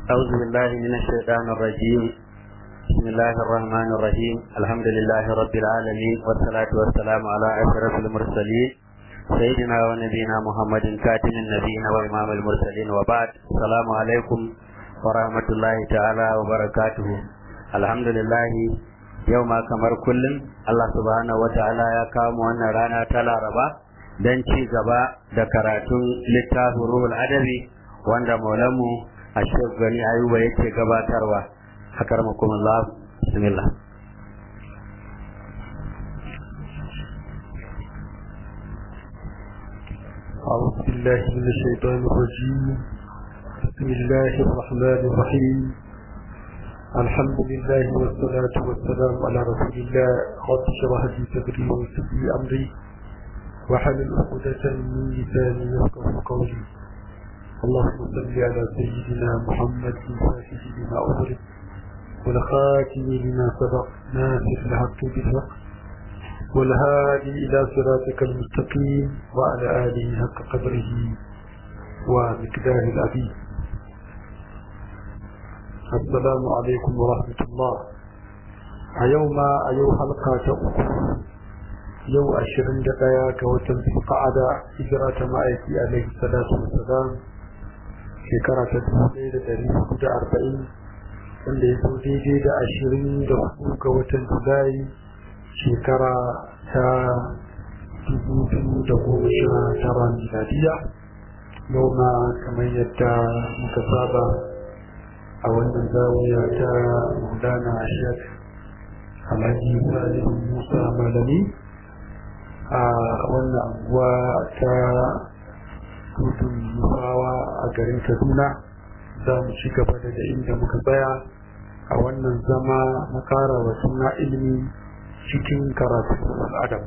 أعوذ بالله من الشيطان الرجيم بسم الله الرحمن الرحيم الحمد لله رب العالمين والصلاة والسلام على أشرف المرسلين سيدنا ونبينا محمد كاتم النبيين وإمام المرسلين وبعد السلام عليكم ورحمة الله تعالى وبركاته الحمد لله yau ma kamar kullum Allah subhanahu wata'ala ya kawo mu wannan rana ta Laraba don ci gaba da karatun littafin Ruhul Adabi wanda Maulamu Ashef Gani Ayuba yake gabatarwa akarmakum Allah bismillah أعوذ بالله من الشيطان الرجيم بسم الله الرحمن الرحيم الحمد لله والصلاة والسلام على رسول الله رب اشرح لي صدري ويسر لي أمري وحلل عقدة من لساني يفقه قولي اللهم صل على سيدنا محمد الفاتح لما أغلق والخاتم لما سبق ناصر الحق بالحق والهادي إلى صراطك المستقيم وعلى آله حق قدره ومقداره العظيم السلام عليكم ورحمة الله أيوم أيوم حلقة أخرى يو أشرين دقايا كوتن في قعدة إجراء مائتي عليه الصلاة والسلام shekara ta dubu ɗaya da ɗari hudu da arba'in wanda ya zo daidai da ashirin da hudu ga watan julai shekara ta dubu biyu da goma sha tara miladiya yau ma kamar yadda muka saba a wannan zawiya ta maulana shek alhaji salim musa malami a wannan anguwa ta hutun nufawa a garin kaduna za mu ci gaba da inda muka tsaya a wannan zama na kara wa suna ilimi cikin karatu al'adam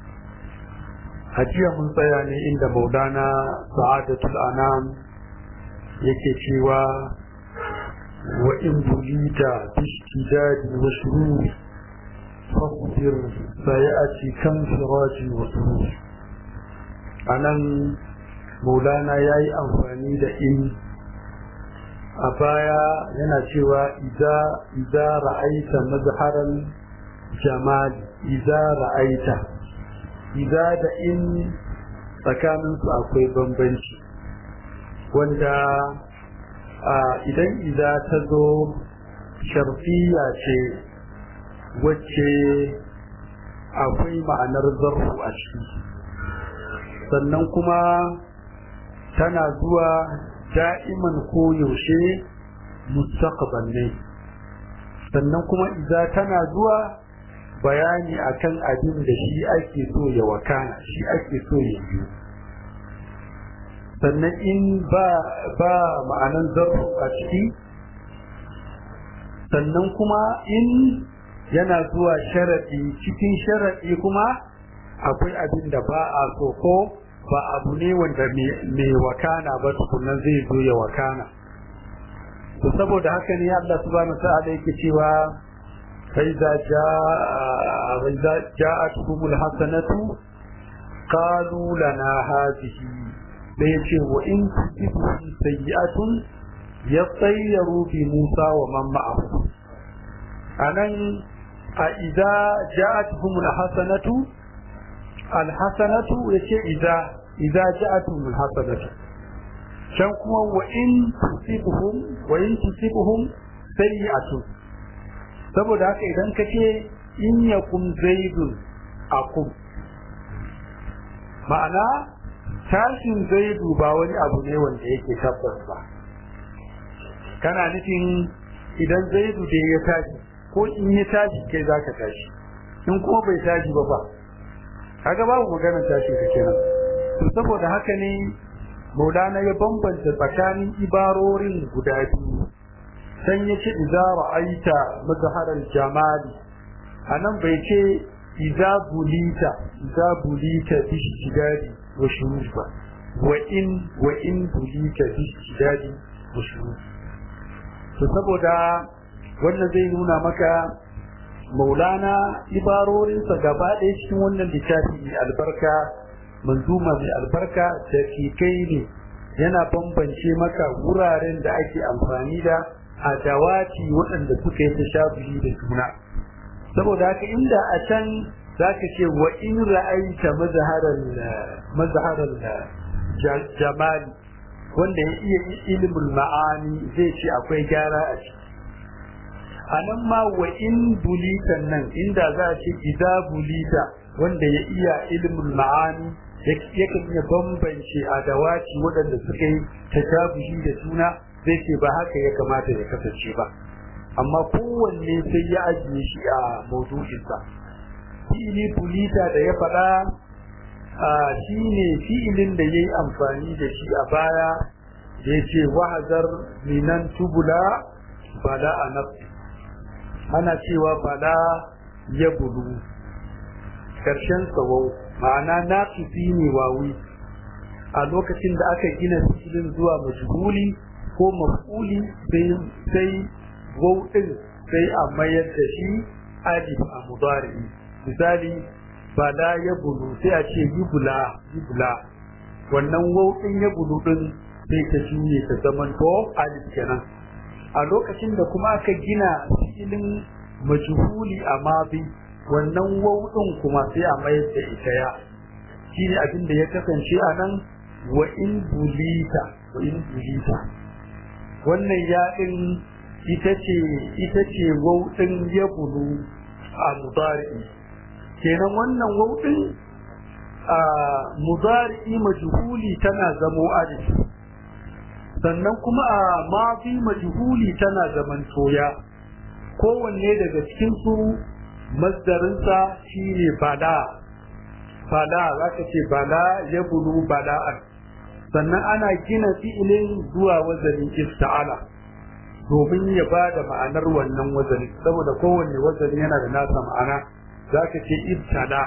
a jiya mun tsaya ne inda maulana sa'adatul anam yake cewa wa in bulita bishtidadi wa shururi fasbir sayati kan firaji wa sururi anan maulana ya yi amfani da in a baya yana cewa iza ra'aita mazharan jamal iza ra'aita iza da in tsakaninsu akwai bambanci wanda idan iza ta zo sharfiya ce wacce akwai ma'anar zarfu a ciki sannan kuma tana zuwa da'iman ko yaushe mustaqbal ne sannan kuma idza tana zuwa bayani akan abin da shi ake so ya wakana shi ake so ya yi sannan in ba ba ma'anan zarfu a ciki sannan kuma in yana zuwa sharadi cikin sharadi kuma akwai abin da ba a so ko ba abu ne wanda mai wakana ba tukunan zai zo ya wakana to saboda haka ne Allah subhanahu ta'ala yake cewa fa iza jaa ja'atuhumul hasanatu qalu lana hadhihi da yace wa in tusibu sayyi'atun yatayyaru bi Musa wa man ma'ahu anan a idza ja'atuhumul hasanatu alhasanatu yace idza idza ja'atuhum alhasanatu can kuma wa in tusibuhum wa in tusibuhum sayyi'atun saboda haka idan kace in yakum zaidun akum ma'ana tashin zaidu ba wani abu ne wanda yake tabbas ba kana nufin idan zaidu da ya tashi ko in ya tashi kai zaka tashi in kuma bai tashi ba ba kaga babu maganar tashin ka kenan to saboda haka ne Maulana ya bambanta tsakanin ibarorin guda biyu san ya ce idza ra'aita mazharal jamali anan bai ce idza bulita idza bulita bi shidadi wa shurur ba wa in wa in bulita bi shidadi wa shurur to saboda wannan zai nuna maka maulana ibarorinsa gaba ɗaya cikin wannan littafi mai albarka manzuma mai albarka da kai ne yana bambance maka wuraren da ake amfani da adawati waɗanda suka yi tashabuhi da juna saboda haka inda a can zaka ce wa in ra'aita mazharal mazharal jamali wanda ya iya ilimin ma'ani zai ce akwai gyara a ciki a nan ma wa in bulitan nan inda za a ce idza bulita wanda ya iya ilimin ma'ani yakan iya bambance adawaci waɗanda suka yi tashabuhi da juna zai ce ba haka ya kamata ya kasance ba amma kowanne sai ya ajiye shi a maudu'insa fi'ili bulita da ya faɗa shi ne fi'ilin da ya yi amfani da shi a baya da ya ce wahazar minan tubula bala a nafsi ana cewa bala ya bulu ƙarshen tsawon ma'ana na ne wawi a lokacin da aka gina fi'ilin zuwa majhuli ko maf'uli sai wauɗin sai a mayar da shi alif a mudari misali bala ya bulu sai a ce yubula yubula wannan wauɗin ya bulu ɗin sai ta juye ta zaman to alif kenan a lokacin da kuma aka gina filin majhuli a mabi wannan wauɗin kuma sai a mayar da ita ya shine abin da ya kasance a nan wa in bulita wa in bulita wannan ya ɗin ita ce ita ce wauɗin ya bulu a mudari kenan wannan wauɗin a mudari majhuli tana zamo alif sannan kuma a mafi majhuli tana zaman toya kowanne daga cikin su masdarinsa shine bala bala zaka ce bala ya bulu bala'an sannan ana gina fi'ilin zuwa wazanin ista'ala domin ya ba da ma'anar wannan wazani saboda kowanne wazani yana da nasa ma'ana za ka ce ibtada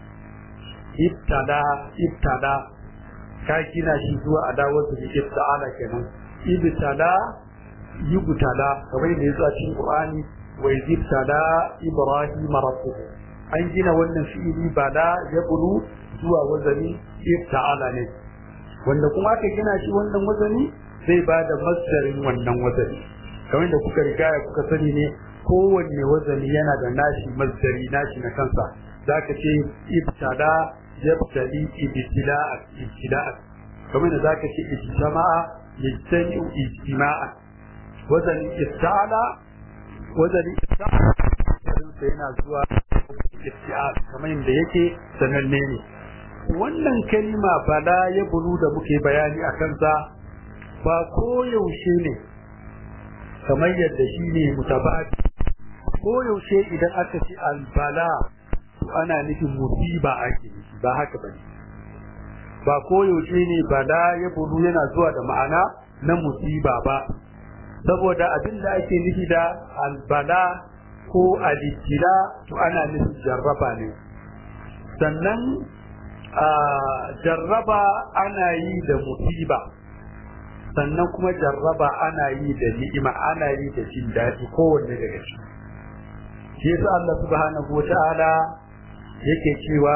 ibtada ibtada ka gina shi zuwa adawar da ibtada kenan ibtada yubtada kamar yadda ya zo a cikin qur'ani wa ibtada ibrahim rabbuhu an gina wannan fi'ili bada ya bulu zuwa wazani ibtada ne wanda kuma aka gina shi wannan wazani zai ba da masdarin wannan wazani kamar da kuka riga kuka sani ne kowanne wazani yana da nashi masdari nashi na kansa zaka ce ibtada yabtali ibtida'a ibtida'a kamar da zaka ce ijtama'a yajtami'u ijtima'a wazani ista'ala wazani ista'ala sai yana zuwa ibtida'a kamar yadda yake sananne ne wannan kalima bala ya bulu da muke bayani a kansa ba koyaushe ne kamar yadda shi ne mutabati koyaushe idan aka ce albala to ana nufin musiba ake nufi ba haka bane ba koyaushe ne bala ya bulu yana zuwa da ma'ana na musiba ba saboda abin da ake nufi da albala ko alikila to ana nufin jarraba ne sannan a jarraba ana yi da musiba sannan kuma jarraba ana yi da ni'ima ana yi da jin daɗi kowanne daga ciki shi yasa Allah subhanahu wata'ala yake cewa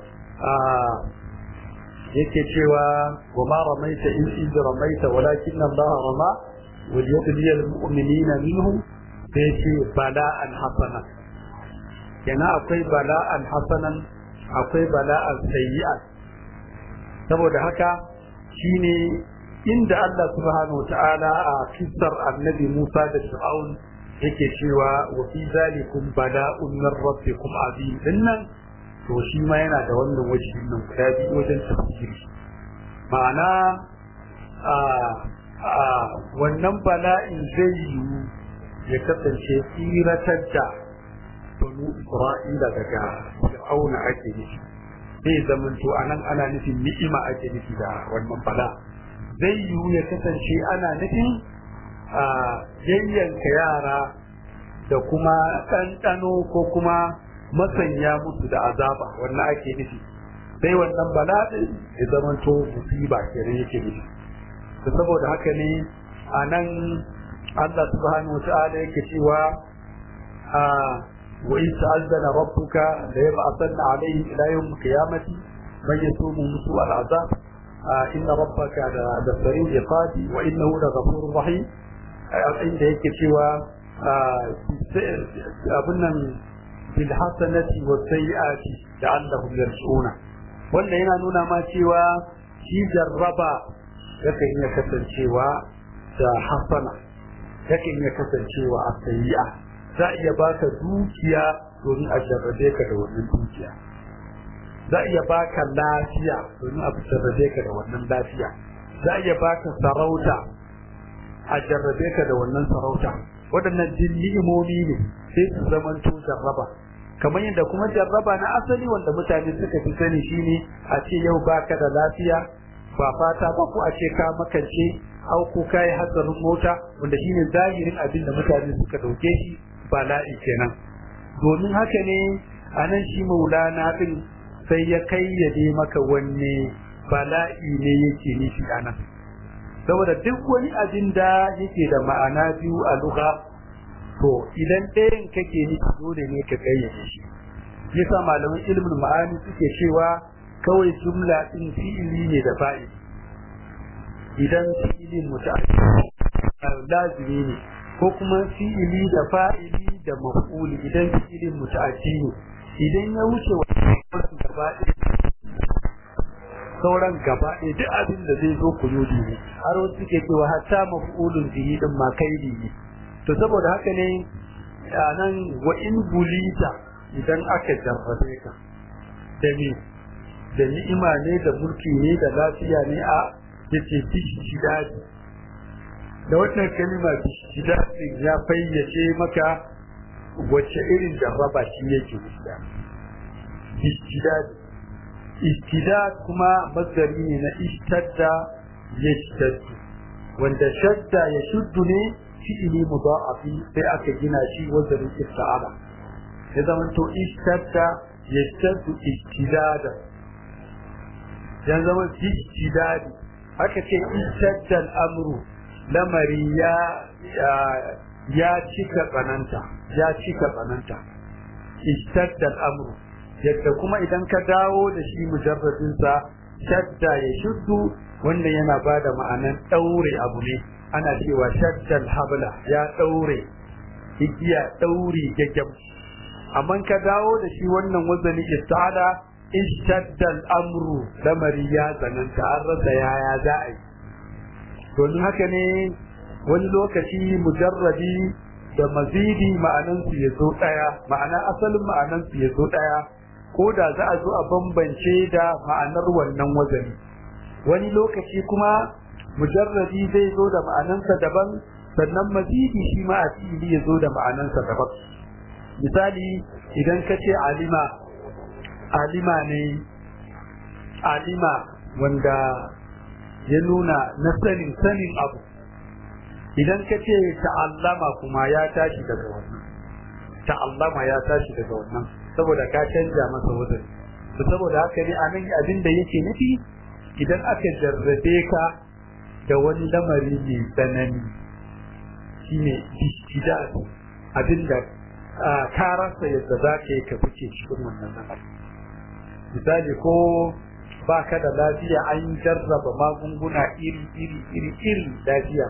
yake cewa wa ma ramaita in iz ramaita walakin Allah rama wal yabli al mu'minina minhum sai ce bala'an hasana kenan akwai bala'an hasanan akwai bala'an sayyi'an saboda haka shine inda Allah subhanahu wa ta'ala a kissar annabi Musa da Fir'aun yake cewa wa fi zalikum bala'un min rabbikum azim dinnan to shi ma yana da wannan wajen nan guda biyu wajen tafsiri ma'ana a a wannan bala'in zai yiwu ya kasance tsiratar da banu Isra'ila daga Fir'auna ake nufi zai zamanto anan ana nufin ni'ima ake nufi da wannan bala zai yiwu ya kasance ana nufin a yayyanka yara da kuma ɗanɗano ko kuma masanya musu da azaba wannan ake nufi sai wannan bala'in ya zamanto musiba kenan yake nufi da saboda haka ne a nan Allah subhanahu wa ta'ala yake cewa a وإن تأذن ربك ليبعثن عليهم إلى يوم القيامة من يسوم سوء العذاب inna rabbaka da sari'ul iqabi wa innahu la ghafurur rahim inda yake cewa abin nan bil hasanati was sayyiati la'allahum yarji'una wannan yana nuna ma cewa shi jarraba yakan iya kasancewa da hasana yakan iya kasancewa a sayyi'a za a iya baka dukiya domin a jarrabe ka da wannan dukiya za a iya baka lafiya domin a jarrabe ka da wannan lafiya za a iya baka sarauta a jarrabe ka da wannan sarauta waɗannan jin ni'imomi ne sai su zamanto jarraba kamar yadda kuma jarraba na asali wanda mutane suka fi sani shine a ce yau baka da lafiya ba fata ba ko a ce ka makance au ko kai hatsarin mota wanda shine zahirin abin da mutane suka dauke shi bala'i kenan domin haka ne a nan shi maulana din sai ya kayyade maka wanne bala'i ne yake nufi a nan saboda duk wani abin da yake da ma'ana biyu a lugha to idan ɗayan kake nufi dole ne ka kayyade shi yasa malaman ilimin ma'ani suke cewa kawai jumla din fi'ili ne da fa'ili idan fi'ilin muta'addi lazimi ne ko kuma fi'ili da fa'ili da maf'uli idan fi'ilin muta'addi ne idan ya wuce wannan gaba sauran gaba ɗaya duk abin da zai zo kuyudi ne har wasu suke cewa hatta maf'ulun bihi din ma kaidi ne to saboda haka ne a nan wa in bulita idan aka jarrabe ka da ni da ni'ima ne da mulki ne da lafiya ne a yace bishidadi da wannan kalma bishidadi ya fayyace maka wacce irin jarraba shi yake da bishidadi istidad kuma masdari ne na ishtadda yashtaddu wanda shadda ya shuddu ne fi'ili mudha'afi sai aka gina shi wazarin ista'ala ya zama to ishtadda yashtaddu istidada ya zama istidadi aka ce ishtadda al'amru lamari ya ya cika tsananta ya cika tsananta ishtadda al'amru yadda kuma idan ka dawo da shi mujarradinsa shadda ya shuddu wannan yana ba da ma'anan ɗaure abu ne ana cewa shaddal habla ya ɗaure igiya ɗauri gaggam amma ka dawo da shi wannan wazani istada ishaddal amru lamari ya tsananta an rasa yaya za a yi domin haka ne wani lokaci mujarradi da mazidi ma'anansu ya zo ɗaya ma'ana asalin ma'anansu ya zo ɗaya ko da za a zo a bambance da ma'anar wannan wazani wani lokaci kuma mujarradi zai zo da ma'anansa daban sannan mazidi shi ma a fili ya zo da ma'anansa daban misali idan ka ce alima alima ne alima wanda ya nuna na sanin sanin abu idan ka ce ta'allama kuma ya tashi daga wannan ta'allama ya tashi daga wannan saboda ka canja masa wazani to saboda haka ne anan abin da yake nufi idan aka jarrabe ka da wani lamari mai tsanani shine istidad abinda ka rasa yadda za ka yi ka fice cikin wannan lamari misali ko ba ka da lafiya an jarraba magunguna iri iri iri iri lafiya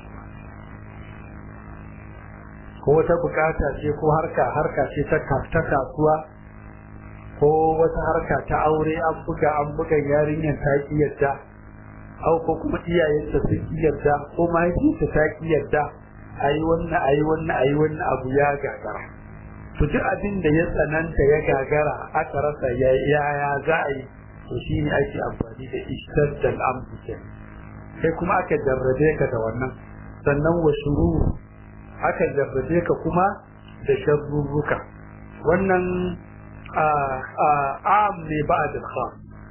ko wata bukata ce ko harka harka ce ta kasuwa ko wata harka ta aure an buga an buga yarinyar ta ki yadda au ko kuma iyayenta sun ki yadda ko mahaifinta ta ki yadda ayi wannan ayi wannan ayi wannan abu ya gagara to duk abin da ya tsananta ya gagara aka rasa ya ya za a yi to shine ake amfani da istaddal amsu sai kuma aka jarrabe ka da wannan sannan wa shuru aka jarrabe ka kuma da sharruruka wannan am ne ba da khas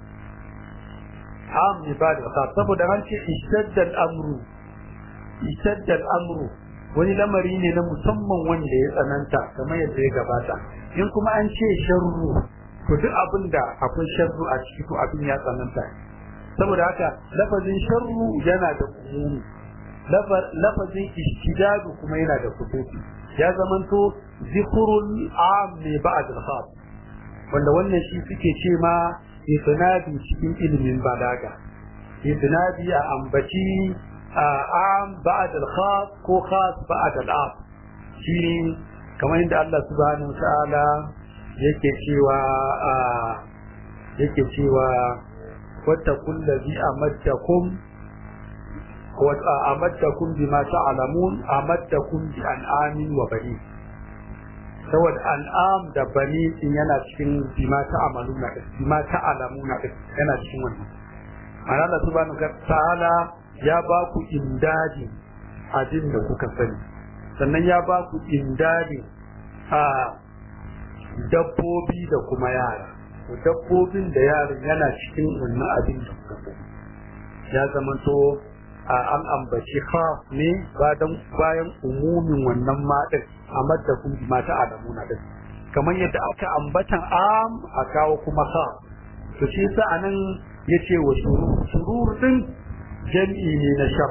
am ne ba da khas saboda an ce ishaddal amru ishaddal amru wani lamari ne na musamman wanda ya tsananta kamar yadda ya gabata in kuma an ce sharru to duk abin da akwai sharru a ciki to abin ya tsananta saboda haka lafazin sharru yana da umumi lafazin ishtidadu kuma yana da kutufi ya zamanto zikrul am ne ba'd al-khas wanda wannan shi suke ce ma isnadi cikin ilimin balaga isnadi a ambaci am ba'd al-khas ko khas ba'd al-am shine kamar inda Allah subhanahu wa ta'ala yake cewa yake cewa wattaqul ladhi amaddakum wa amaddakum bima ta'lamun amaddakum bi an'amin wa bani saboda an'am da bani din yana cikin bima ta'maluna bima ta'lamuna yana cikin wannan Allah subhanahu wa ta'ala ya ba ku imdadi abin da kuka sani sannan ya ba ku imdadi a dabbobi da kuma yara dabbobin da yaran yana cikin wannan abin da kuka sani ya zamanto a an ambaci khas ne bayan umumin wannan maɗin a madda kun mata adamuna din kamar yadda aka ambatan am a kawo kuma khas to shi sa anan yace wa shurur shurur din jam'i ne na shar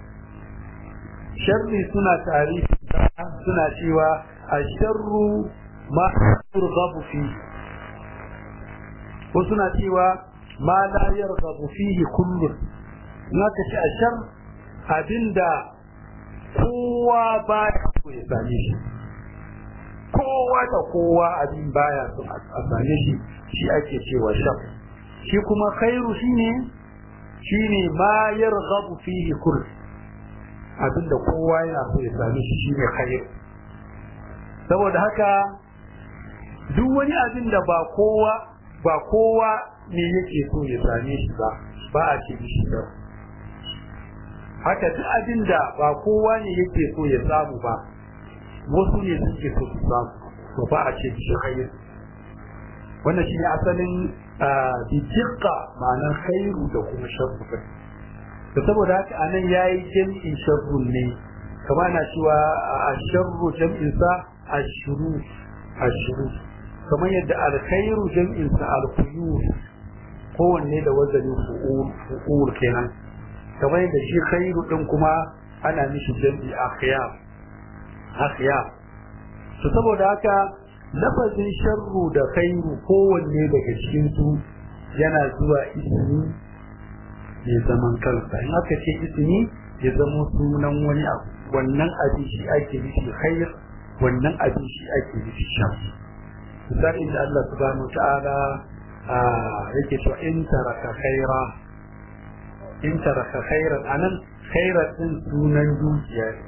sharri suna tarihi suna cewa asharru ma yurghabu fi ko suna cewa ma la yarghabu fihi kullu naka ce ashar abinda kowa ba ya so ya same shi kowa da kowa abin baya so a same shi shi ake cewa shar shi kuma khairu shine shine ma yarghabu fihi kullu abinda kowa yana so ya same shi shine khair saboda haka duk wani abin da ba kowa ba kowa ne yake so ya same shi ba ba a ce shi da haka duk abin da ba kowa ne yake so ya samu ba wasu ne suke so su samu to ba a ce shi khair wannan shi ne asalin bijirka ma'anar khairu da kuma sharru da saboda haka anan yayi jam'in sharrun ne kama na cewa a sharru jam'in sa ashuru ashuru kamar yadda alkhairu jam'in sa alkhuyur kowanne da wazanin fu'ul fu'ul kenan kamar yadda shi khairu din kuma ana mishi jam'i akhyar akhyar to saboda haka lafazin sharru da khairu kowanne daga cikin su yana zuwa ismi ya zaman kansa in aka ce ismi ya zama sunan wani abu wannan abin shi ake nufi khair wannan abin shi ake nufi shar misali inda Allah subhanahu wa ta'ala yake cewa in taraka khaira in taraka khairan anan khairan din sunan dukiya ne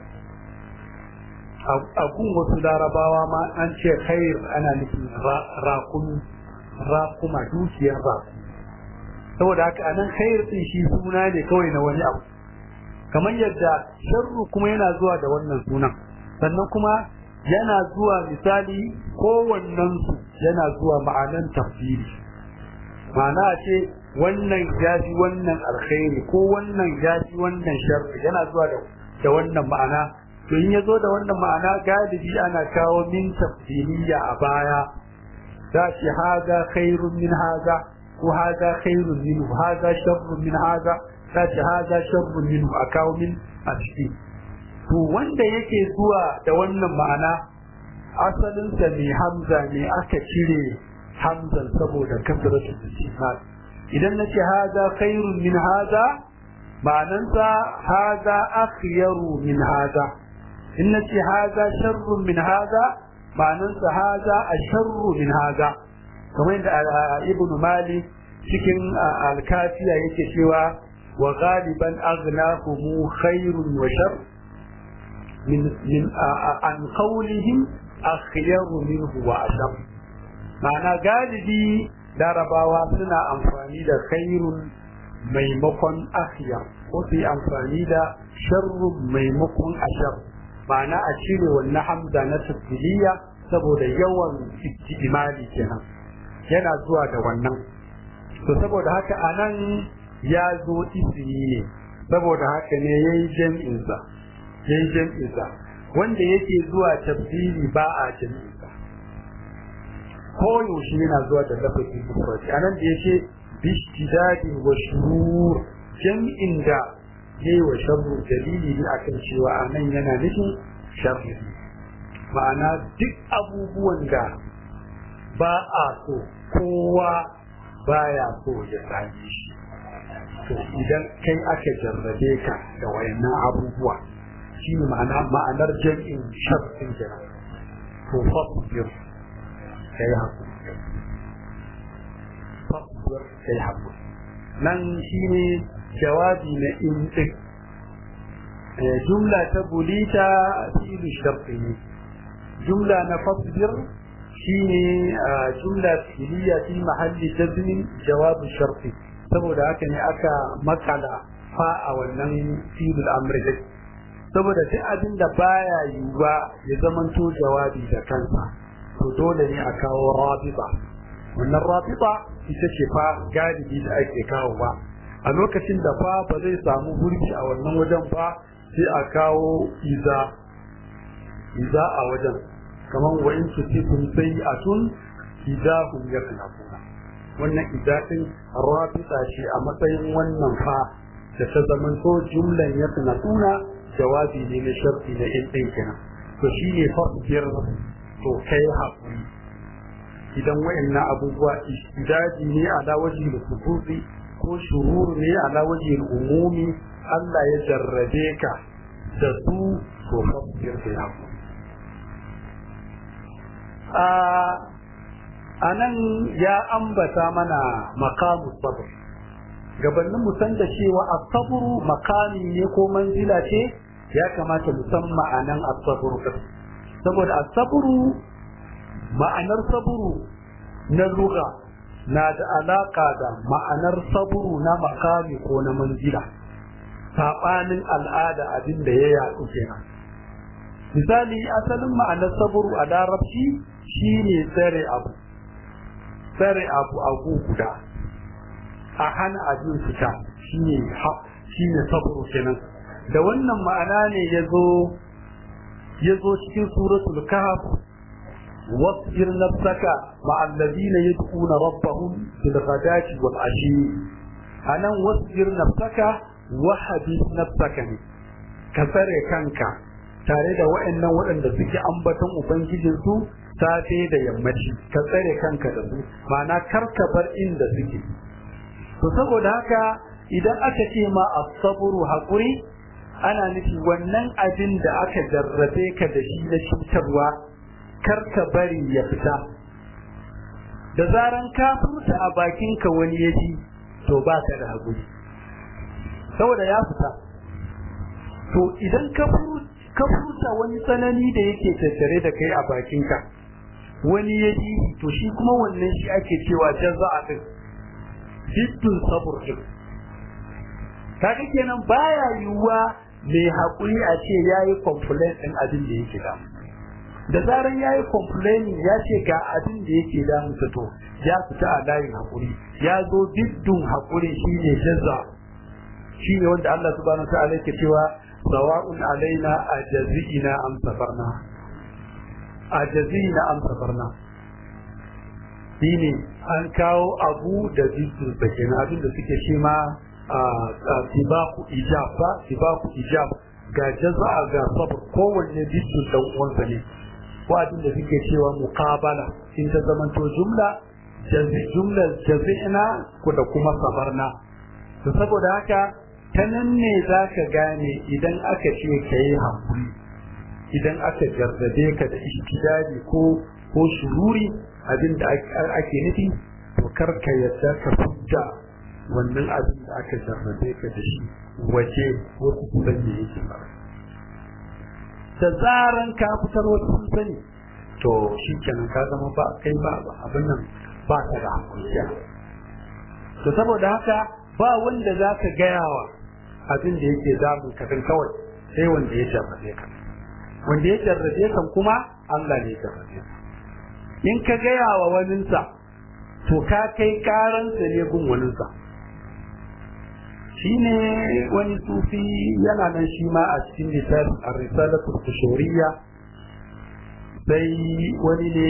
a gun wasu larabawa ma an ce khair ana nufin rakumi rakuma dukiyar rakumi saboda haka anan khair din shi suna ne kawai na wani abu kamar yadda sharru kuma yana zuwa da wannan sunan sannan kuma yana zuwa misali kowannen su yana zuwa ma'anan tafsiri ma'ana ce wannan yafi wannan alkhairi ko wannan yafi wannan sharri yana zuwa da da wannan ma'ana to in yazo da wannan ma'ana galibi ana kawo min tafsiriya a baya za shi haza khairun min haza ko haza khairun minhu haza sharrun min haza za shi haza sharrun minhu a kawo min a ciki to wanda yake zuwa da wannan ma'ana asalinsa ne hamza ne aka cire hamzan saboda kasratu istifham idan nace haza khairun min haza ma'anansa haza akhyaru min haza in nace haza sharrun min haza ma'anansa haza asharru min haza kamar yadda ibnu malik cikin alkafiya yake cewa wa ghaliban aghnahum khairun wa shar min min an qawlihim akhyaru minhu wa ashar ma'ana galibi larabawa suna amfani da khairun maimakon akhyar ko su yi amfani da sharrun maimakon ashar ma'ana a cire wannan hamza na tafsiliya saboda yawan ijtimali kenan yana zuwa da wannan to saboda haka anan ya zo ismi ne saboda haka ne yayi jam'in sa yayi jam'in sa wanda yake zuwa tafsiri ba a jam'in sa ko yaushe yana zuwa da lafazin mufrad anan da yake bishtidadi wa shurur jam'in da yayi wa sharru dalili ne akan cewa anan yana nufin sharri ma'ana duk abubuwan da ba a so kowa baya so ya same shi to idan kai aka jarrabe ka da wayannan abubuwa shi ne ma'anar jam'in sharfin jira to fasbir kai hakuri fasbir kai hakuri nan shi ne jawabi na in din jumla ta bulita fi'il sharfi ne jumla na fasbir shine jumla fi'liya fi mahalli jazmin jawabu sharfi saboda haka ne aka makala fa a wannan fi'il amri din saboda duk abin da baya yiwuwa ya zamanto jawabi da kansa to dole ne a kawo rabita wannan rabita ita ce fa galibi da ake kawo ba a lokacin da fa ba zai samu gurbi a wannan wajen ba sai a kawo iza iza a wajen kamar wa in tusikum sayi'atun idahum yaknafuna wannan idatin rabita ce a matsayin wannan fa da ta zamanto jumlan yaknafuna jawabi ne na sharfi na in ɗin kenan to shi ne fasbir to kai haƙuri idan wa'annan abubuwa idaji ne ala waje da kutubi ko shururu ne ala waje umumi Allah ya jarrabe ka da su to fasbir kai haƙuri a nan ya ambata mana makamu sabr gabanin mu san da cewa asabru makami ne ko manzila ce ya kamata mu san ma'anan asabru saboda asabru ma'anar sabru na lugha na da alaka da ma'anar sabru na makami ko na manzila sabanin al'ada abin da ya yaɗu kenan misali asalin ma'anar sabru a larabci shine tsare abu tsare abu a guda a hana abin fita shine shine sabru kenan da wannan ma'ana ne yazo yazo cikin suratul kahf wasbir nafsaka ma'al ladina yad'una rabbahum bil ghadati wal ashi anan wasbir nafsaka wa hadith nafsaka ne ka tsare kanka tare da waɗannan waɗanda suke ambaton ubangijinsu safe da yammaci ka tsare kanka da su ma'ana karka bar inda suke to saboda haka idan aka ce ma as-sabru haƙuri ana nufi wannan abin da aka jarrabe ka da shi na cutarwa karka bari ya fita da zaran ka furta a bakinka wani ya ji to ba ka da haƙuri saboda ya fita to idan ka furta wani tsanani da yake tattare da kai a bakinka wani ya ji to shi kuma wannan shi ake cewa jaza'a din jiddun sabur din kaga kenan baya yiwuwa mai haƙuri a ce ya yi complain ɗin abin da yake damu da zaran ya yi complaining ya ce ga abin da yake damu to ya fita a layin haƙuri ya zo jiddun haƙuri shi ne jazza shi ne wanda Allah subhanahu wa ta'ala yake cewa sawa'un alaina a jazi'ina am sabarna a jazi'ina am sabarna shine an kawo abu da jiddun sa kenan abin da suke shi ma sibaku ijab ba sibaku ijab ga jaza'a ga sabr kowanne jiddun dan uwansa ne ko abin da suke cewa muqabala in ta zamanto jumla jumla jazi'na ko da kuma sabarna to saboda haka ta nan ne za ka gane idan aka ce ka yi haƙuri idan aka jarrabe ka da ishtidari ko ko shururi abin da ake nufi to kar ka yadda ka fudda wannan abin da aka jarrabe ka da shi waje wasu kusan da yake ba da zaran ka fitar wasu sun sani to shi kenan ka zama ba kai ba abin nan ba ka da haƙuri to saboda haka ba wanda za ka gayawa abin da yake damun ka kawai sai wanda ya jarrabe ka wanda ya jarrabe kan kuma Allah ne ya jarrabe ka in ka gaya wa waninsa to ka kai karansa ne gun waninsa shine wani sufi yana nan shi ma a cikin littafin ar-risalatul kushuriyya sai wani ne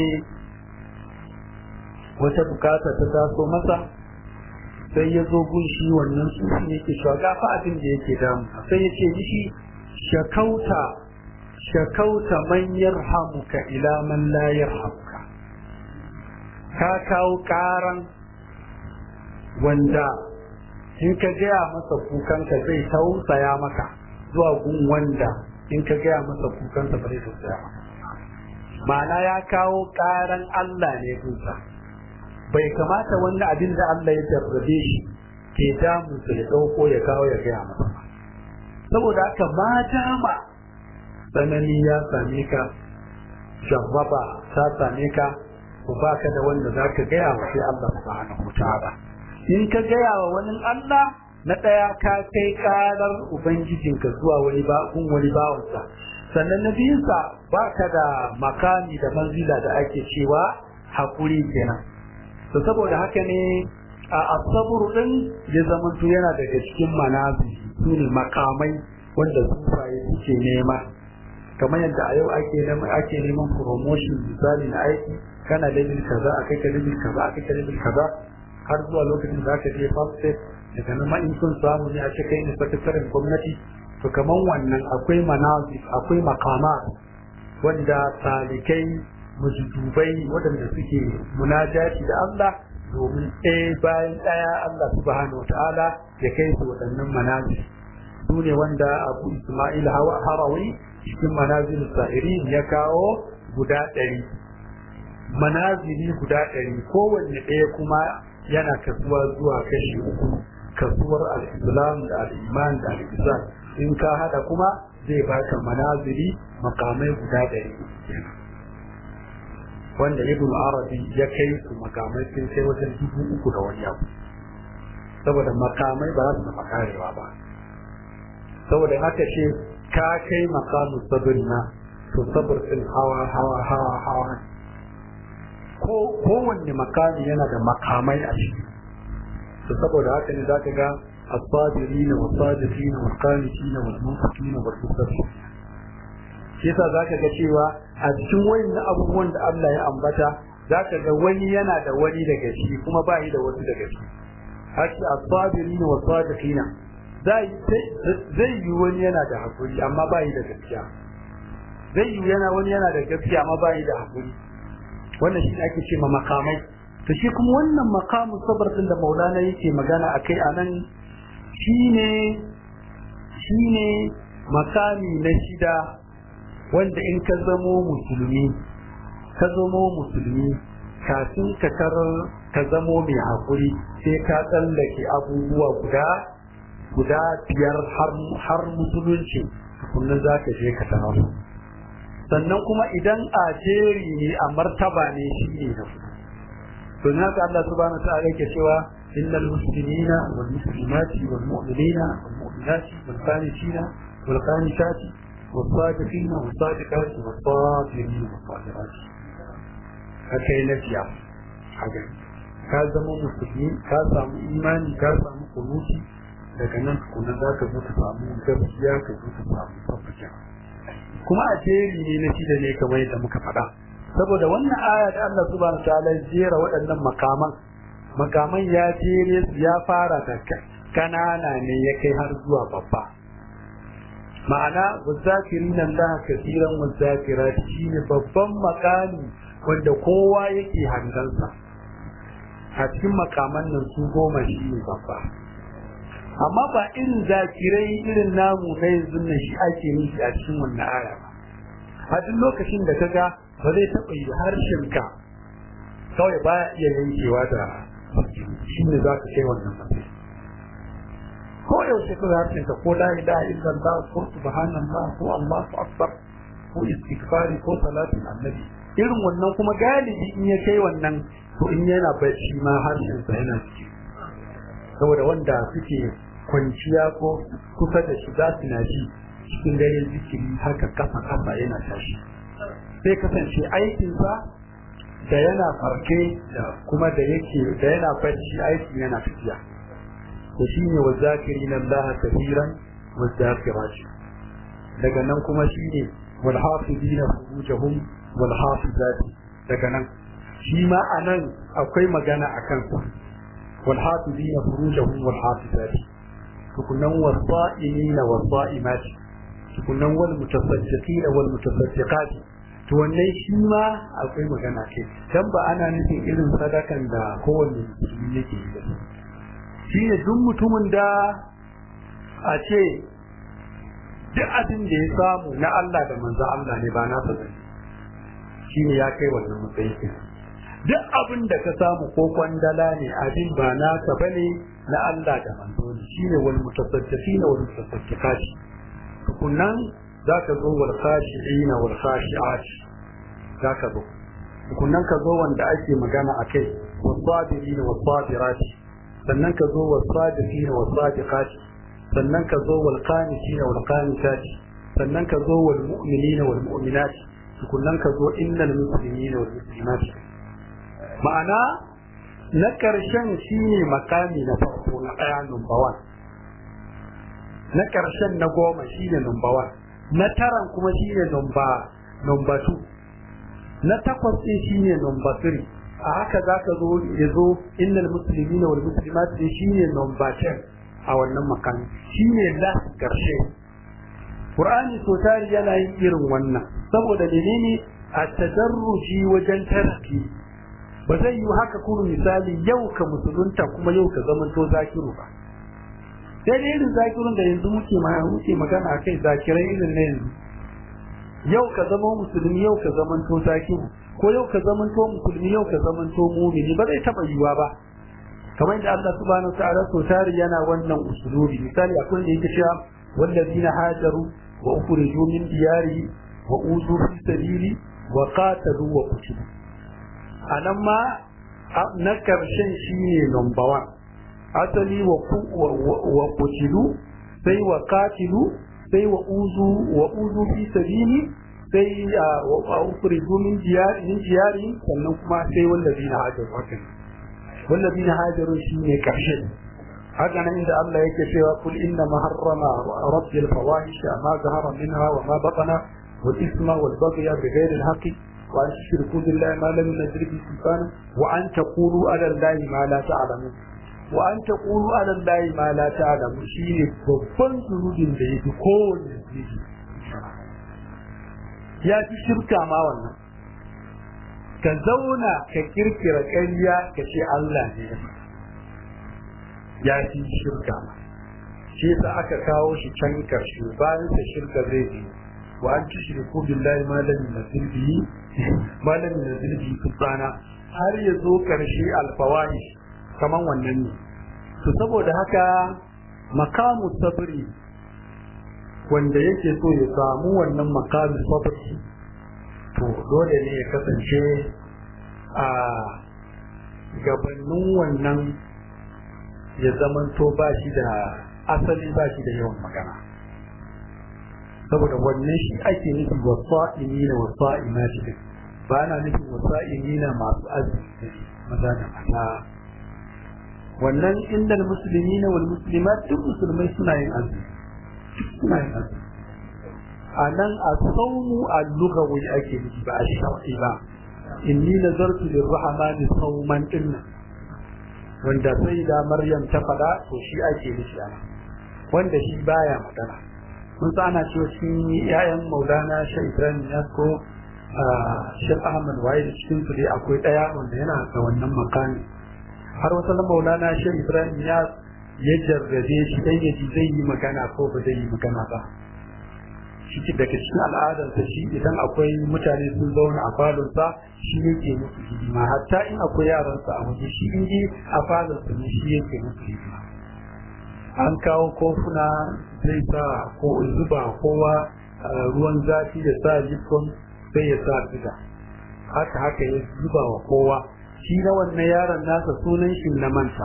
wata bukata ta taso masa sai ya zo gun shi wannan sufi ne ke shaga fa abin da yake damu sai ya ce mishi shakauta shakauta man yarhamuka ila man la yarhamuka ka kawo karan wanda in ka gaya masa kukanka zai tausaya maka zuwa gun wanda in ka gaya masa kukansa ba zai tausaya maka ma'ana ya kawo karan Allah ne gunsa bai kamata wannan abin da Allah ya jarrabe shi ke damu su ya ɗauko ya kawo ya gaya masa saboda haka mata ma tsanani ya same ka jarraba ta same ka ku baka da wanda za ka gaya wa sai Allah subhanahu wa ta'ala in ka gaya wa wani Allah na ɗaya ka kai ƙarar ubangijinka zuwa wani bakun wani bawansa sannan na biyunsa ba ka da makami da manzila da ake cewa haƙuri kenan to saboda haka ne a asabur din ya zamanto yana daga cikin manazi su ne makamai wanda sufaye suke nema kamar yadda a yau ake neman ake neman promotion misali na aiki kana level kaza akai ka level kaza akai ka level kaza har zuwa lokacin da aka je first step daga nan ma in sun samu ne a ce kai ne sakataren gwamnati to kaman wannan akwai manazi akwai makama wanda talikai mujidubai waɗanda suke munajati da Allah domin ɗaya bayan ɗaya Allah subhanahu wa ta'ala ya kai su waɗannan manazi su ne wanda abu Ismail Harawi cikin manazil sa'iri ya kawo guda ɗari manazili guda ɗari kowanne ɗaya kuma yana kasuwa zuwa kashi uku kasuwar al-islam da al-iman da al-ihsan in ka hada kuma zai baka manazili makamai guda ɗari wanda ibn arabi ya kai su makamai sun kai wajen dubu uku da wani abu saboda makamai ba za su taɓa karewa ba saboda haka ce ka kai makamu sabin na to sabir ɗin hawa hawa hawa hawa ko kowanne makami yana da makamai a ciki to saboda haka ne zaka ga as-sabirin wa sadiqin wa qanitin wa munfiqin wa musaffin shi yasa zaka ga cewa a cikin wayannan abubuwan da Allah ya ambata zaka ga wani yana da wani daga shi kuma ba yi da wasu daga shi haka as-sabirin wa sadiqin zai zai yi wani yana da hakuri amma ba yi da gaskiya zai yi yana wani yana da gaskiya amma ba yi da hakuri wannan shi ake ce ma makamai to shi kuma wannan makamu sabar din da maulana yake magana akai anan shine shine makami na shida wanda in ka zamo musulmi ka zamo musulmi kafin ka karar ka zamo mai hakuri sai ka tsallake abubuwa guda guda biyar har har musulunci kullum za ka je ka tarar sannan kuma idan a jeri ne a martaba ne shi ne na to na ga Allah subhanahu wa ta'ala yake cewa innal muslimina wal muslimati wal mu'minina wal mu'minati wal qanitina wal qanitati wal sadiqina wal sadiqati wal sabirina wal sabirati haka yana jiya haka ka zama musulmi ka samu imani ka samu kunuti daga nan kuma za ka zo ka samu gaskiya ka zo ka samu tabbata kuma a jeri ne na shida ne kamar yadda muka faɗa saboda wannan aya da Allah subhanahu wa ta'ala jera waɗannan makaman makaman ya jere ya fara da kanana ne ya kai har zuwa babba ma'ana wazakirin Allah kasiran wazakirat shine babban makami wanda kowa yake hangansa a cikin makaman nan su goma shi ne babba amma ba irin zakirai irin namu na yanzu nan shi ake nufi a cikin wannan aya ba a duk lokacin da kaga ba zai taɓa yi harshen ka kawai baya iya yankewa da shi ne za ka kai wannan matsayi ko yaushe kawai harshen ka ko la ilaha illallah ko subhanallah ko allahu akbar ko istighfari ko salatin annabi irin wannan kuma galibi in ya kai wannan to in yana bacci ma harshen sa yana ciki saboda wanda suke kwanciya ko kusa da shi za su na ji cikin dare zikiri haka kafa kafa yana tashi sai kasance aikinsa da yana farke da kuma da yake da yana bacci aikin yana tafiya to shine wa zakirin Allah kafiran wa zakirati daga nan kuma shine wal hafizina furujahum wal hafizati daga nan shi ma anan akwai magana akan sa والحافظين فروجهم والحافظات تكونن والصائمين والصائمات تكونن والمتصدقين والمتصدقات to wannan shi ma akwai magana ke dan ba ana nufin irin sadakan da kowanne musulmi yake yi shine duk mutumin da a ce duk abin da ya samu na Allah da manzo Allah ne ba nasa bane shine ya kai wannan matsayi duk abin da ka samu ko kwandala ne abin ba naka bane na Allah da manzo ne shine wal mutasaddifina wal mutasaddifati tukunnan zaka zo wal khashi'ina wal khashi'at zaka zo tukunnan ka zo wanda ake magana akai was sabirina was sabirati sannan ka zo was sadiqina was sadiqati sannan ka zo wal qanitina wal qanitati sannan ka zo wal mu'minina wal mu'minati tukunnan ka zo innal muslimina wal muslimati ma'ana na ƙarshen shine makami na farko na ɗaya number one na ƙarshen na goma shine number one na taran kuma shine number number two na takwas ɗin shine number three a haka za ka zo ya zo innal muslimina wal muslimat ɗin shine number ten a wannan makami shine last ƙarshe Qur'ani so tari yana yin irin wannan saboda menene a tadarruji wajen tarki ba zai yi haka kuma misali yau ka musulunta kuma yau ka zamanto zakiru ba sai dai irin zakirun da yanzu muke muke magana kai zakirai irin na yanzu yau ka zama musulmi yau ka zamanto zakiru ko yau ka zamanto musulmi yau ka zamanto mumini ba zai taba yiwa ba kamar da Allah subhanahu wa ta'ala so tari yana wannan usulubi misali akwai da yake cewa wallazina hajaru wa ukhriju min diyari wa uzu fi sabili wa qatalu wa qutilu anan ma na karshen shine number 1 asali wa wa qutilu sai wa qatilu sai wa uzu wa uzu fi sabili sai wa ukhriju min diyari min diyari sannan kuma sai wallazina hajaru hakan wallazina hajaru shine karshen haka nan inda Allah yake cewa kul inna ma harrama rabbi al-fawahisha ma zahara minha wa ma batana wal isma wal baghy bighayri al-haqqi wa an tushriku billahi ma lam yunzil bihi sultana wa an taqulu ala allahi ma la ta'lamun wa an taqulu ala allahi ma la ta'lamun shine babban zunubin da yake kowanne zunubi ya fi shirka ma wannan ka zauna ka kirkira ƙarya ka ce Allah ne ya fi shirka shi yasa aka kawo shi can karshe bayan sa shirka zai bi wa an tushriku billahi ma lam yunzil bihi ma lam yunzil bihi sultana har ya zo karshe alfawahish kaman wannan ne to saboda haka makamu sabri wanda yake so ya samu wannan makamu sabri to dole ne ya kasance a gabanin wannan ya zamanto ba shi da asali ba shi da yawan magana saboda wannan shi ake nufi wasa'ini na wasa'ina shi ba na nufin wasa'ini na masu azumi maza da mata wannan inda musulmi na wal muslimat duk musulmai suna yin azumi suna yin azumi a nan a saumu a lugawi ake nufi ba a shafi ba inni nazartu lirrahmani sauman dinnan wanda sai da Maryam ta faɗa to shi ake nufi ana wanda shi baya magana mun sa ana cewa cikin yayan Maulana Sheikh Ibrahim ya ko Sheikh Ahmad Wai da cikin su dai akwai ɗaya wanda yana da wannan makami har wata na Maulana Sheikh Ibrahim ya ya jarrabe shi dan yaji zai yi magana ko ba zai yi magana ba shi daga cikin al'adarsa shi idan akwai mutane sun zauna a falonsa shi yake musu hidima hatta in akwai yaransa a waje shi in a falonsa ne shi yake musu hidima an kawo kofuna zai sa ko zuba kowa ruwan zafi da sa lipton sai ya sa siga haka haka ya zuba wa kowa shi na wannan yaron nasa sunan shi na manta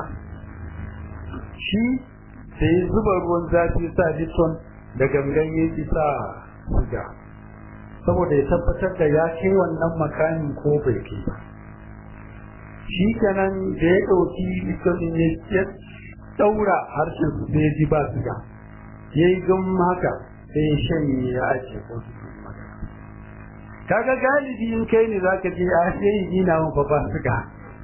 shi sai ya zuba ruwan zafi sa lipton da gangan ya ki sa siga saboda ya tabbatar da ya kai wannan makamin ko bai kai ba shi kenan da ya ɗauki lipton ya daura harshen su sai ya ji ba siga ya yi gan haka sai ya shanye ya ake ko su kaga galibi in kai ne zaka je a sai ni na mun ba siga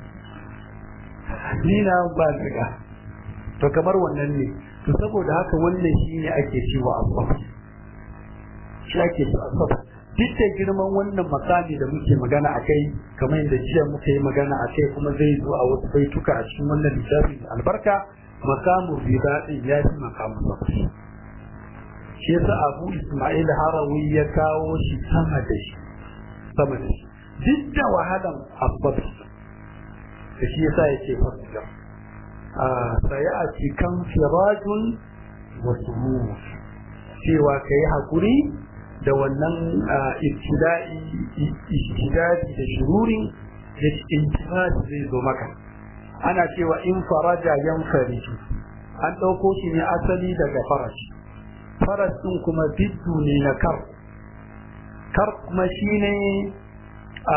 ni na ba siga to kamar wannan ne to saboda haka wannan shi ne ake cewa asbab shi ake cewa asbab duk da girman wannan makami da muke magana a kai kamar yadda jiya muka yi magana a kai kuma zai zo a wasu baituka a cikin wannan littafi albarka makamun riba din ya fi makamun zafi shi yasa abu ismail harawi ya kawo shi sama da shi sama da shi duk da wahalan abbas da shi yasa yake fasira a sai a cikin firajun wasu cewa ka yi haƙuri da wannan ibtida'i da shururin da intifadi zai zo maka ana cewa in faraja yan fariju an ɗauko shi ne asali daga farashi faras ɗin kuma biddu ne na kar kar kuma shi ne a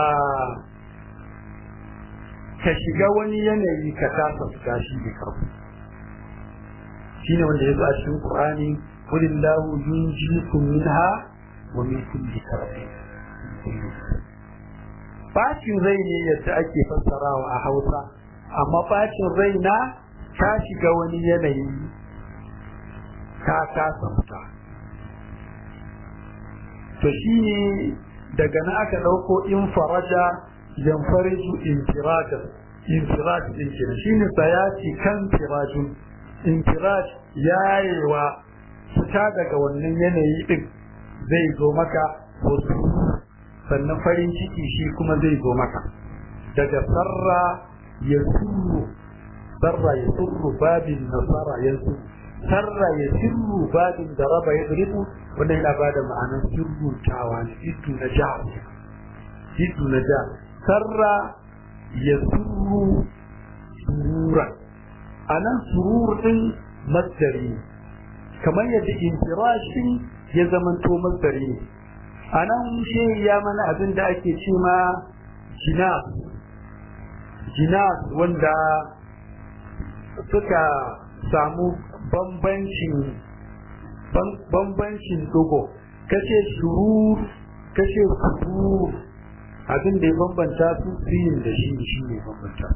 ka shiga wani yanayi ka tasa fita shi ne karbu shi ne wanda ya zo a cikin ƙur'ani kulillahu yunjikum minha wa min kulli karbi bacin rai ne yadda ake fassarawa a hausa amma bacin rai na ka shiga wani yanayi ka kasa fita to shi ne daga na aka ɗauko in faraja yan fariju infirajan infiraj ɗin kenan shi ne sayati kan firajun infiraj yayewa fita daga wannan yanayi ɗin zai zo maka wasu sannan farin ciki shi kuma zai zo maka daga sarra ya suru sarra ya suru babin nasara ya suru sarra ya sirru babin da raba ya zurifu wanda yana ba da ma'anar sirrutawa ne iddu na jihar iddu na jihar sarra ya sirru surura a nan surur din masdari ne kamar yadda infirashin ya zamanto masdari ne a nan shi ya mana abin da ake ce ma jinas jinas wanda suka samu bambancin bambancin dogo kace shurur kace surur abin da ya bambanta su fiyin da shi shi ne bambanta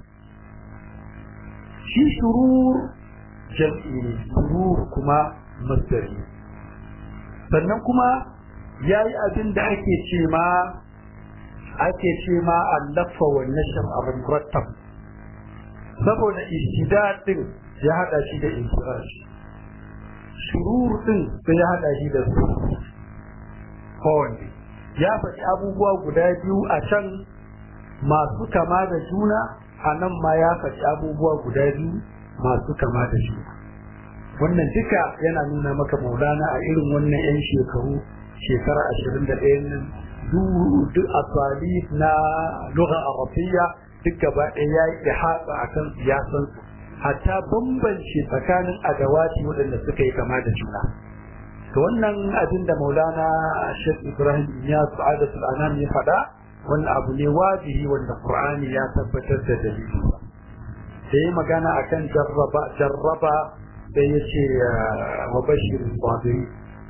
shi shurur jam'i ne surur kuma masdari sannan kuma ya yi abin da ake ce ma ake ce ma allafa wa nashar abin murattab saboda istidad din ya hada shi da infirash shurur din sai ya hada shi da su kowanne ya faɗi abubuwa guda biyu a can masu kama da juna a nan ma ya faɗi abubuwa guda biyu masu kama da juna wannan duka yana nuna maka maulana a irin wannan 'yan shekaru shekara ashirin da ɗaya nan duk asali na lugha arabiyya duk gaba ɗaya ya yi ihata a kan siyasansu hatta bambance tsakanin adawati waɗanda suka yi kama da juna to wannan abin da maulana shek ibrahim ya su'adatul anam ya faɗa wannan abu ne wajibi wanda qur'ani ya tabbatar da dalili da yi magana akan jarraba jarraba da ya ce wa bashir sabiri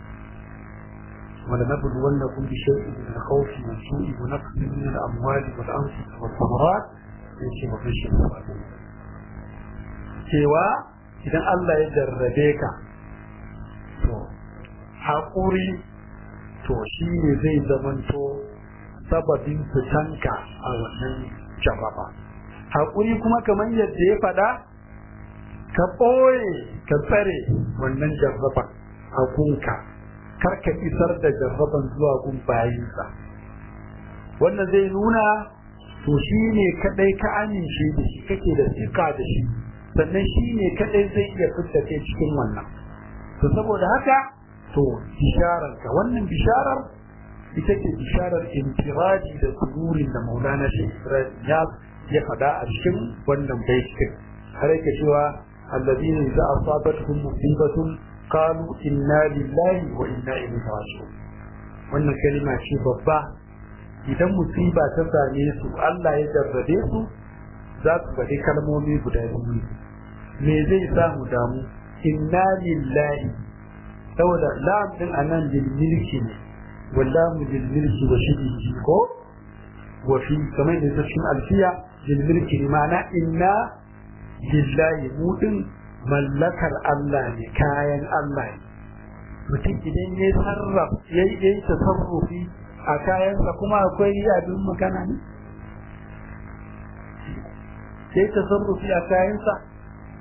ولنبلونكم بشيء من الخوف والجوع ونقص من الاموال والانفس والثمرات يجي وبشر الصابرين cewa idan Allah ya jarrabe ka to haƙuri to shi ne zai zamanto sababin fitanka a wannan jarraba haƙuri kuma kamar yadda ya faɗa ka ɓoye ka tsare wannan jarraba a gunka kar ka isar da jarraban zuwa gun bayinsa wannan zai nuna to shi ne kaɗai ka amince da shi kake da tsika da shi sannan shi ne kaɗai zai iya fitta kai cikin wannan to saboda haka to bishararka wannan bisharar ita ce bisharar intiraji da sururin da maulana shi ya ya faɗa a cikin wannan baitin har yake cewa allazina idza asabatuhum musibatun qalu inna lillahi wa inna ilaihi raji'un wannan kalima ce babba idan musiba ta same su Allah ya jarrabe su za su faɗi kalmomi guda biyu me zai sa mu damu inna lillahi saboda lam din anan lil milki ne wallahu lil milki wa shidihi ko wa fi kamar da cikin alfiya lil milki ne ma'ana inna lillahi mu din mallakar Allah ne kayan Allah ne mutum idan ya sarrafa ya yi tasarrufi a kayansa kuma akwai abin magana ne sai tasarrufi a kayansa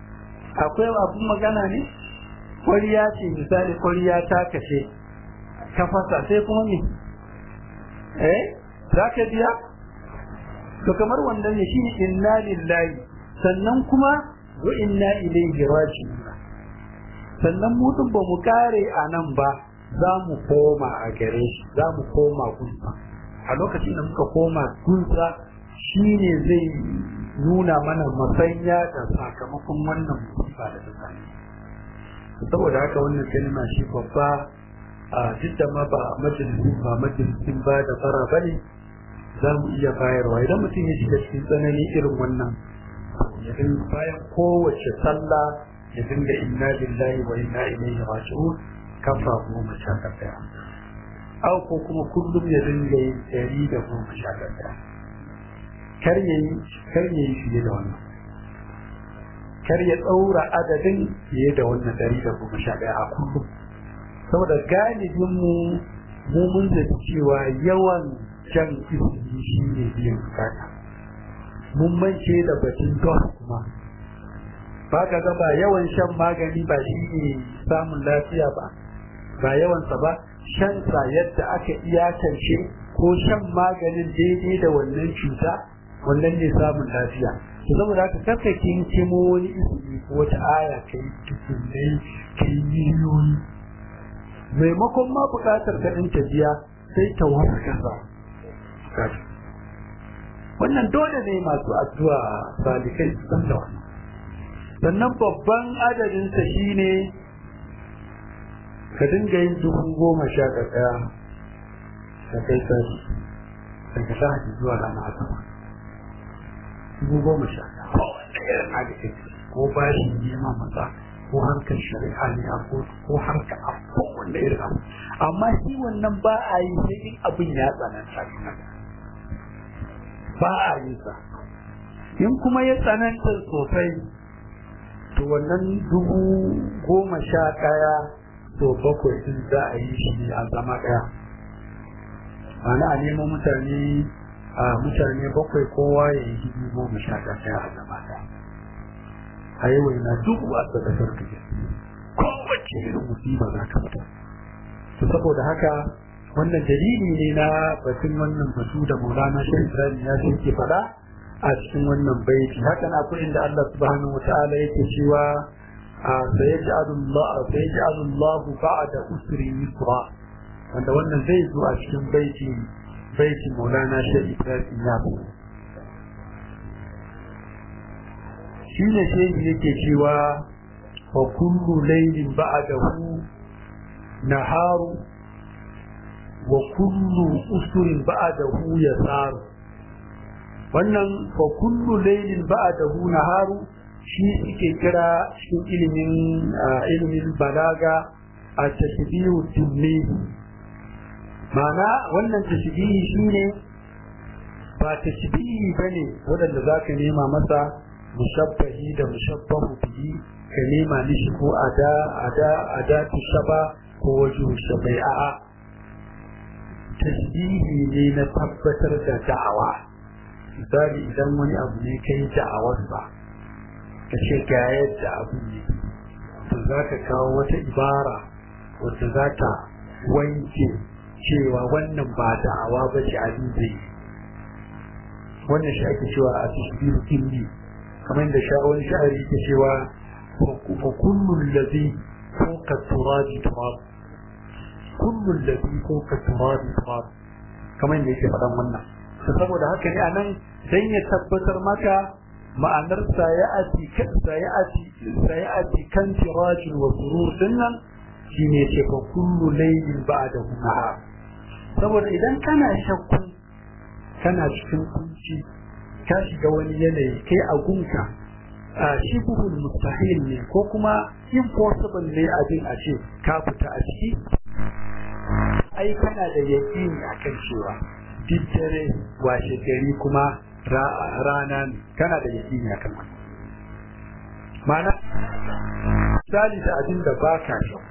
akwai abun magana ne kwariya ce misali kwariya ta kashe ka fasa sai kuma me eh za ka biya to kamar wannan ne shi inna lillahi sannan kuma wa inna ilaihi raji'un sannan mu din ba mu kare a nan ba za mu koma a gare shi za mu koma gunsa a lokacin da muka koma gunsa shi ne zai nuna mana masanya da sakamakon wannan musiba da ta same saboda haka wannan kalma shi babba a duk da ma ba majalisin ba majalisin ba da fara bane za mu iya bayarwa idan mutum ya shiga cikin tsanani irin wannan ya dinga bayan kowace sallah ya dinga inna lillahi wa inna ilaihi raji'un kafa goma sha ɗaya au ko kuma kullum ya dinga yin ɗari da goma sha ɗaya kar ya yi kar ya yi fiye da wannan kar ya ɗaura adadin fiye da wannan ɗari da goma sha ɗaya a kullum saboda galibin mu mu mun zaci cewa yawan jan izini shi ne biyan bukata mun mance da batun dos kuma ba ka ga ba yawan shan magani ba shi ne samun lafiya ba ba yawansa ba shansa yadda aka iyakance ko shan maganin daidai da wannan cuta wannan ne samun lafiya to saboda haka karka kinkimo wani izini ko wata aya kai tukunai kai miliyoyi maimakon ma bukatar ka ɗin ta biya sai ta warkasa wannan dole ne masu addu'a salikai su san da wannan sannan babban adadinsa shine ka dinga yin dubu goma sha ɗaya da kai sani daga lahadi zuwa ranar asabar dubu goma sha ko wanda irin adadin ko bashi neman maza ko harkar shari'a ne a kotu ko harkar a kowanne irin abu amma shi wannan ba a yi sai in abin ya tsananta ba a yi sa in kuma ya tsananta sosai to wannan dubu goma sha ɗaya to bakwai din za a yi shi a zama ɗaya ana a nemo mutane a mutane bakwai kowa ya yi dubu goma sha ɗaya a zama ɗaya a yi waina duk a sadakar ka kowace irin musiba za ka fita to saboda haka wannan dalili ne na batun wannan batu da maulana shi ibrahim ya ce ke faɗa a cikin wannan baiti haka na akwai inda Allah subhanahu wa ta'ala yake cewa sayaj'alu Allah sayaj'alu Allah ba'da usri yusra wanda wannan zai zo a cikin baiti baiti maulana shi ibrahim ya shi ne shehi yake cewa wa kullu laylin ba'dahu naharu wa kullu usurin ba'dahu yasaru wannan fa kullu laylin ba'dahu naharu shi suke kira cikin ilimin ilimin balaga a tashbihu tunni ma'ana wannan tashbihi shine ba tashbihi bane wanda zaka nema masa mushabbahi da mushabbahu bihi ka nema mishi ko ada ada ada tushaba ko wajhu shabai a'a tasbihi ne na tabbatar da da'awa misali idan wani abu ne kai da'awar ba ka ce ga yadda abu ne to za ka kawo wata ibara wadda za ta wanke cewa wannan ba da'awa ba ce abin zai wannan shi ake cewa a tasbihu kinni kamar da sha'awar sha'ari ke cewa fa kullun ladhi fawqa turabi turab kullun ladhi fawqa turabi turab kamar da yake faɗan wannan saboda haka ne anan dan ya tabbatar maka ma'anar sayati sayati sayati kan tirajin wa surur dinnan shine ce fa kullu laylin ba'da nahar saboda idan kana shakku kana cikin kunci ka shiga wani yanayi kai a gunka a shibhul mustahil ne ko kuma impossible ne abin a ce ka fita a ciki ai kana da yaƙini akan cewa duk dare washe gari kuma rana ne kana da yaƙini akan wannan ma'ana misali da abin da ba ka shakku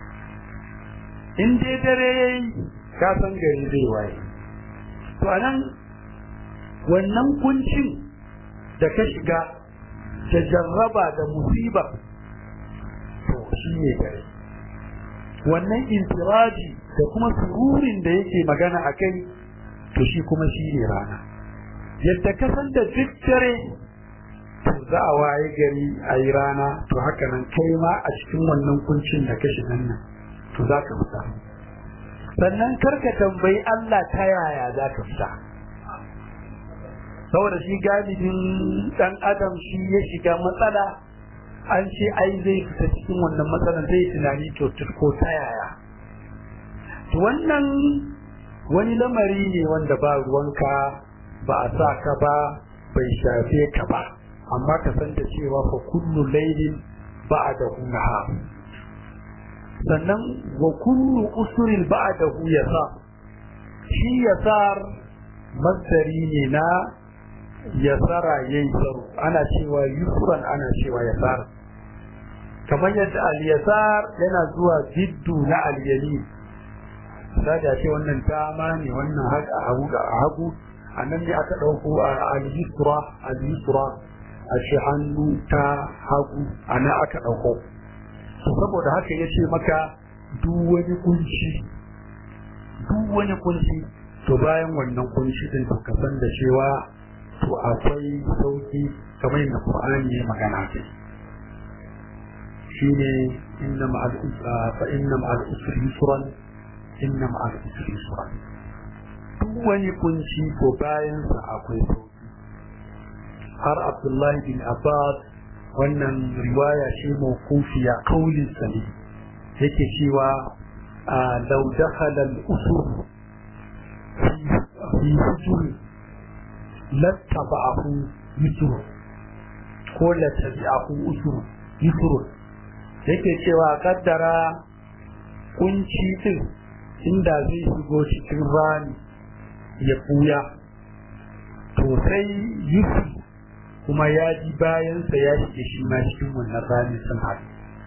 in dai dare yayi ka san gari zai waye to anan wannan kuncin da ka shiga da jarraba da musiba to shi ne dare wannan intiraji da kuma sururin da yake magana a kai to shi kuma shi ne rana yadda ka san da duk dare to za a waye gari a yi rana to haka nan kai ma a cikin wannan kuncin da ka shiga nan to za ka fita sannan karka tambayi Allah ta yaya za ka fita saboda shi galibin dan adam shi ya shiga matsala an ce ai zai fita cikin wannan matsalan zai tunani to ko ta yaya to wannan wani lamari ne wanda ba ruwanka ba a sa ka ba bai shafe ka ba amma ka san da cewa fa kullu laylin ba'dahu nahar sannan wa kullu usrin ba'dahu yasar shi yasar masdari ne na yasara yaysaru ana cewa yusran ana cewa yasar kamar yadda al-yasar yana zuwa jiddu na al-yamin sai ce wannan dama ne wannan haka a hagu a hagu a nan ne aka ɗauko al-yusra al-yusra a shi hannu ta hagu a nan aka ɗauko saboda haka ya ce maka duk wani kunci duk wani kunci to bayan wannan kunci din to ka san da cewa to akwai sauki kamar yadda Qur'ani ya magana ce shine inna ma'al fa inna ma'al usri yusran inna ma'al usri yusran duk wani kunci to bayan sa akwai sauki har Abdullahi bin Abbas wannan riwaya ce mawkufiya kaulin sa ne yake cewa law dakhala al-usur fi hujur lattaba'ahu yusur ko lattabi'ahu usur yusur yake cewa kaddara kunci din inda zai shigo cikin rani ya buya to sai yusur kuma ya ji bayansa ya shige shi ma cikin wannan rani sun haɗu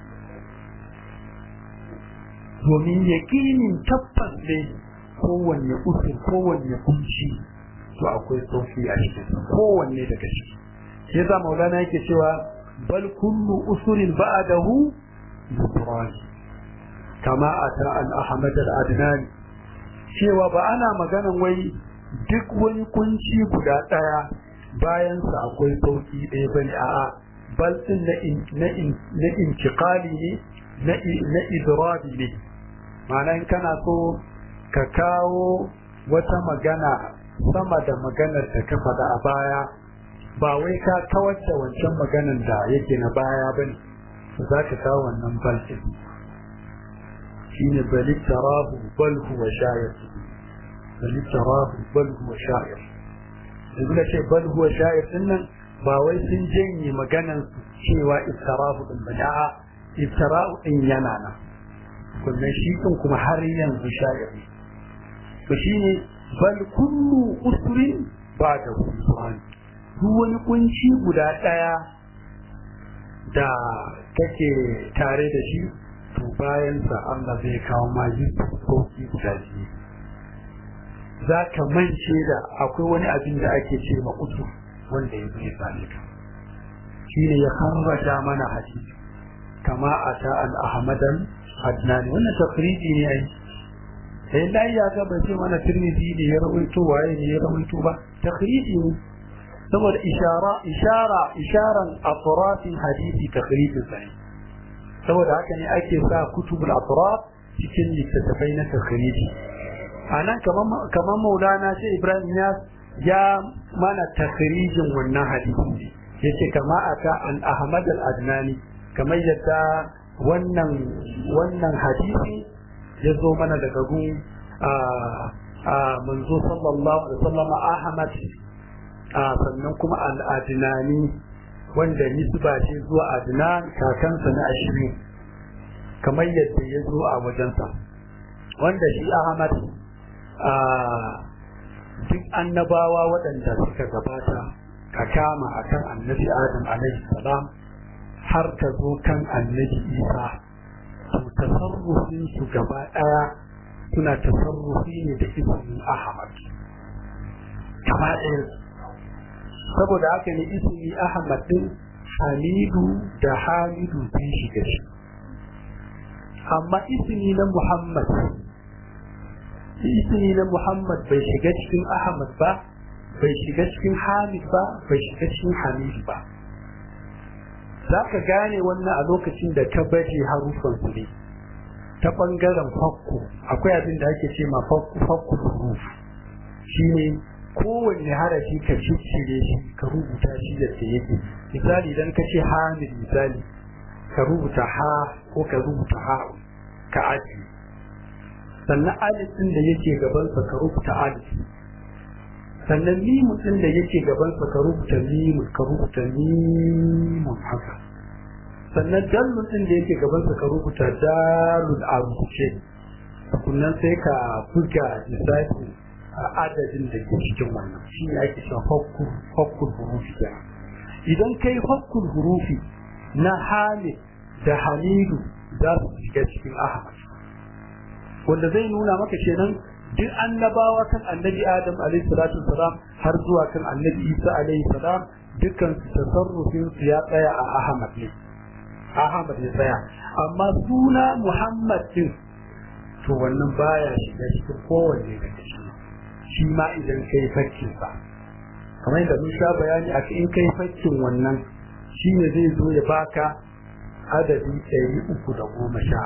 domin yaƙinin tabbas ne kowanne usur kowanne kunci to akwai sauki a cikin kowanne daga ciki shi yasa maulana yake cewa bal kullu usurin ba'dahu yusran kama ata al ahmad al adnani cewa ba ana maganan wai duk wani kunci guda daya bayan sa akwai sauki ɗaya bane a'a bal din na in na in na intiqali ne na na idrabi ne ma'ana in kana so ka kawo wata magana sama da maganar da ka faɗa a baya ba wai ka kawar da wancan maganar da yake na baya ba ne za ka kawo wannan balfin shi ne bali tarahu bal huwa shayar bali tarahu bal huwa shayar yanzu da ce bal huwa shayar din nan ba wai sun janye maganar cewa iftarahu din ba a'a iftara'u din yana nan kullum shi din kuma har yanzu shayar ne to shine bal kullu usrin ba da usran duk wani kunci guda daya da kake tare da shi to bayan sa Allah zai kawo ma yi sauki guda biyu za ka mance da akwai wani abin da ake ce ma usur wanda ya zai same ka shine ya harraja mana hadisi kama ata al-ahmadan adnani wannan takriji ne ai sai dai ya ga bai ce mana tirmidhi ne ya rawaito waye ne ya rawaito ba takhriji ne saboda ishara ishara isharan atrafin hadisi takhriji sai saboda haka ne ake sa kutubul atraf cikin littattafai na takhriji anan kaman kaman maulana sai ibrahim ya ya mana takhrijin wannan hadisi yace kama aka an ahmad al-adnani kamar yadda wannan wannan hadisi ya zo mana daga gun a manzo sallallahu alaihi wasallam Ahmad sannan kuma al-Adnani wanda nisba ce zuwa Adnan kakansa na ashirin kamar yadda ya zo a wajensa wanda shi Ahmad duk annabawa waɗanda suka gabata ka kama akan annabi Adam alaihi salam har ka zo kan annabi Isa to tasarrufin su gaba daya suna tasarrufi ne da ismin Ahmad kama ɗaya saboda haka ne ismi Ahmad din hamidu da hamidu sun shiga shi amma ismi na muhammad ismi na muhammad bai shiga cikin ahmad ba bai shiga cikin hamid ba bai shiga cikin hamid ba za ka gane wannan a lokacin da ka baje harufan su ne ta ɓangaren fakku akwai abin da ake ce ma fakku huruf shi ne kowanne harafi ka ciccire shi ka rubuta shi da ta yake misali idan ka ce hamid misali ka rubuta ha ko ka rubuta ha ka aji sannan alif din da yake gabansa ka rubuta alif sannan mimun din da yake gabansa ka rubuta mimun ka rubuta mimun haka sannan dalun din da yake gabansa ka rubuta dalul a rubuce sannan sai ka buga lissafi a adadin da ke cikin wannan shi ne ake cewa hokkul hurufi idan kai hokkul hurufi na hamid da hamidu za su shiga cikin ahmad wanda zai nuna maka kenan duk annabawa kan annabi adam alaihi salatu wasalam har zuwa kan annabi isa alaihi salam dukkan su tasarrufin su ya tsaya a ahmad ne ahmad ya tsaya amma suna muhammad din to wannan baya shiga cikin kowanne daga cikin shi ma idan kai fakkin sa kamar yadda mun sha bayani a in kai fakkin wannan shi ne zai zo ya baka adadi ɗari uku da goma sha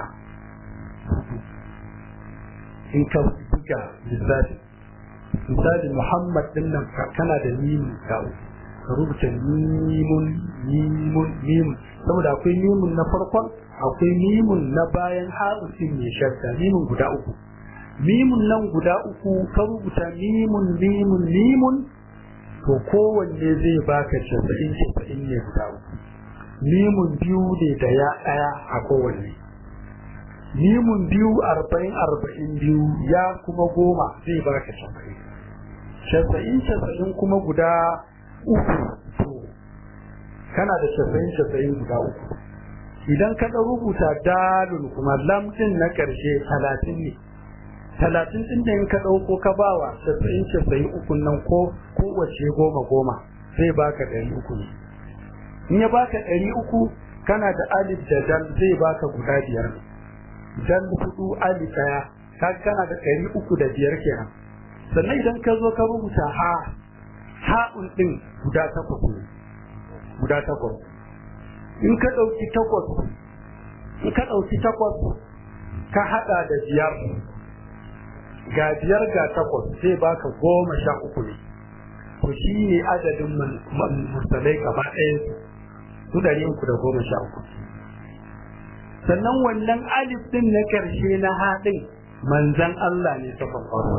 in ka buga lissafi misali muhammad din nan kana da mimun ka ka rubuta mimun mimun mimun saboda akwai mimun na farkon akwai mimun na bayan harusin mai shadda mimun guda uku mimun nan guda uku ka rubuta mimun mimun mimun to kowanne zai baka casa'in casa'in ne guda uku mimun biyu ne da ya ɗaya a kowanne mimun biyu arba'in arba'in biyu ya kuma goma zai baka casa'in casa'in casa'in kuma guda uku to kana da casa'in casa'in guda uku idan ka ɗan rubuta dalun kuma lamɗin na ƙarshe talatin ne talatin ɗin da in ka ɗauko ka bawa casa'in casa'in uku nan ko kowace goma goma zai baka ɗari uku ne in ya baka ɗari uku kana da alif da dal zai baka guda biyar ne dal hudu alif ɗaya ka kana da ɗari uku da biyar kenan sannan idan ka zo ka rubuta ha ha'un ɗin guda takwas ne guda takwas in ka ɗauki takwas in ka ɗauki takwas ka haɗa da biyar ga biyar ga takwas zai baka goma sha uku ne to shi ne adadin mursalai gaba ɗaya su ɗari uku da goma sha uku sannan wannan alif ɗin na ƙarshe na haɗin manzan Allah ne ta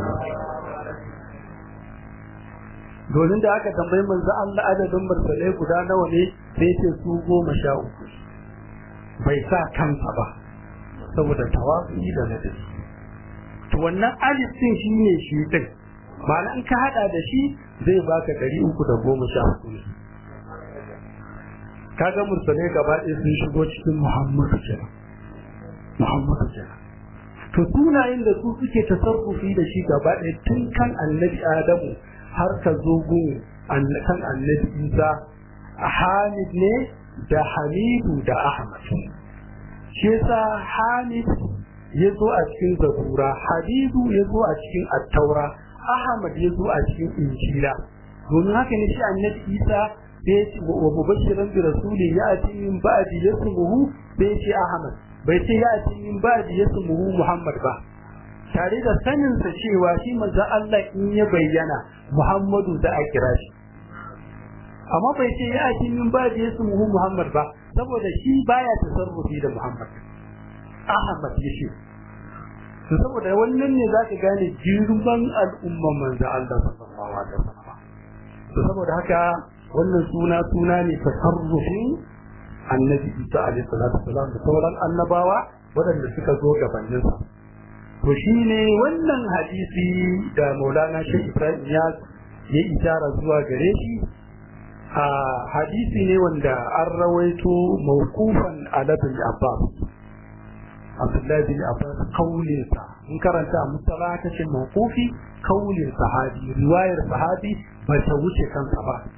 domin da aka tambayi manzan Allah adadin mursalai guda nawa ne sai ce su goma sha uku bai sa kansa ba saboda tawafi da ladabi to wannan alif din shi ne shi din ma'ana in ka hada da shi zai baka ɗari uku da goma sha uku ne kaga mursalai gaba ɗaya sun shigo cikin muhammadu kenan muhammadu kenan to sunayen da su suke tasarrufi da shi gaba ɗaya tun kan annabi adamu har ka zo gun kan annabi isa hamid ne da hamidu da ahmad shi yasa hamid ya zo a cikin zabura hadidu ya zo a cikin attaura ahmad ya zo a cikin injila domin haka ne shi annabi isa da ya ce wa mubashiran bi rasuli ya ati min ba'di yasmuhu da ya ce ahmad bai ce ya ati min ba'di yasmuhu muhammad ba tare da sanin sa cewa shi manzo Allah in ya bayyana muhammadu da a kira shi amma bai ce ya ati min ba'di yasmuhu muhammad ba saboda shi baya tasarrufi da muhammad Ahmad ya ce to saboda wannan ne zaka gane girman al'umman manzo Allah sallallahu alaihi wasallam to saboda haka wannan suna suna ne tasarrufin annabi Isa alaihi salatu wasallam da sauran annabawa waɗanda suka zo gabanin sa to shine wannan hadisi da Maulana Sheikh Ibrahim ya ya isara zuwa gare shi a hadisi ne wanda an rawaito mawqufan ala bin Abbas Abdullahi bin Abbas kaulinsa in karanta a musala ta ce mawqufi kaulin sahabi riwayar sahabi ba ta wuce kansa ba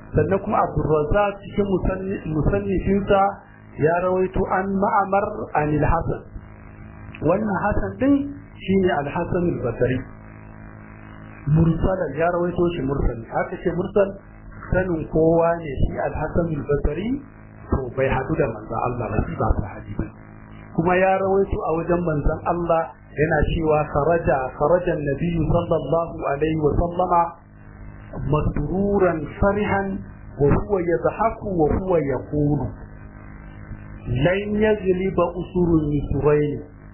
sannan kuma abdurrazzaq cikin musannifinsa ya rawaito an ma'amar an al-hasan wannan hasan din shine al-hasan al-basri mursalan ya rawaito shi mursal haka ce mursal sanin kowa ne shi al-hasan al-basri to bai hadu da manzon Allah ba shi ba sahabi ba kuma ya rawaito a wajen manzon Allah yana cewa kharaja kharaja an-nabiy sallallahu alaihi wa sallama مسرورا فرحا وهو يضحك وهو يقول لن يغلب أسر النسرين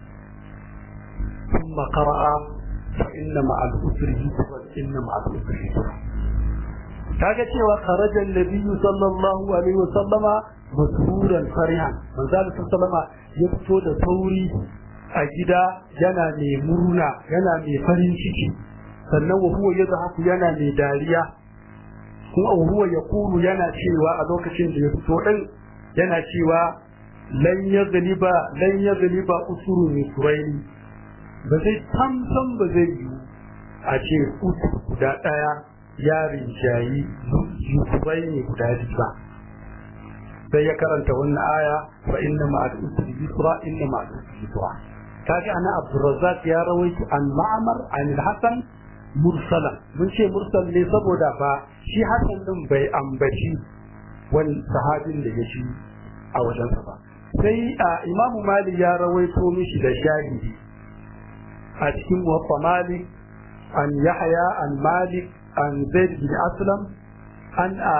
ثم قرأ فإن مع الأسر يسرا إن مع الأسر يسرا kaga cewa kharaja annabi sallallahu alaihi wasallama masruran farihan manzo sallama ya fito da sauri a gida yana mai murna yana mai farin ciki sannan wa huwa yadhaku yana mai dariya kuma wa huwa yaqulu yana cewa a lokacin da ya fito din yana cewa lan yaghliba lan yaghliba usuru misraini ba zai tamtam ba zai yi a ce usur guda daya ya rinjayi yusufaini guda biyu ba sai ya karanta wannan aya fa inna ma'al usri yusra inna ma'al usri yusra kaga ana abdurrazzaq ya rawaito an ma'mar an al-hasan mursala mun ce mursal ne saboda ba shi hasan din bai ambaci wani sahabin da ya ci a wajensa ba sai a imamu malik ya rawaito mishi da shahidi a cikin muwaffa malik an yahya an malik an zaid bin aslam an a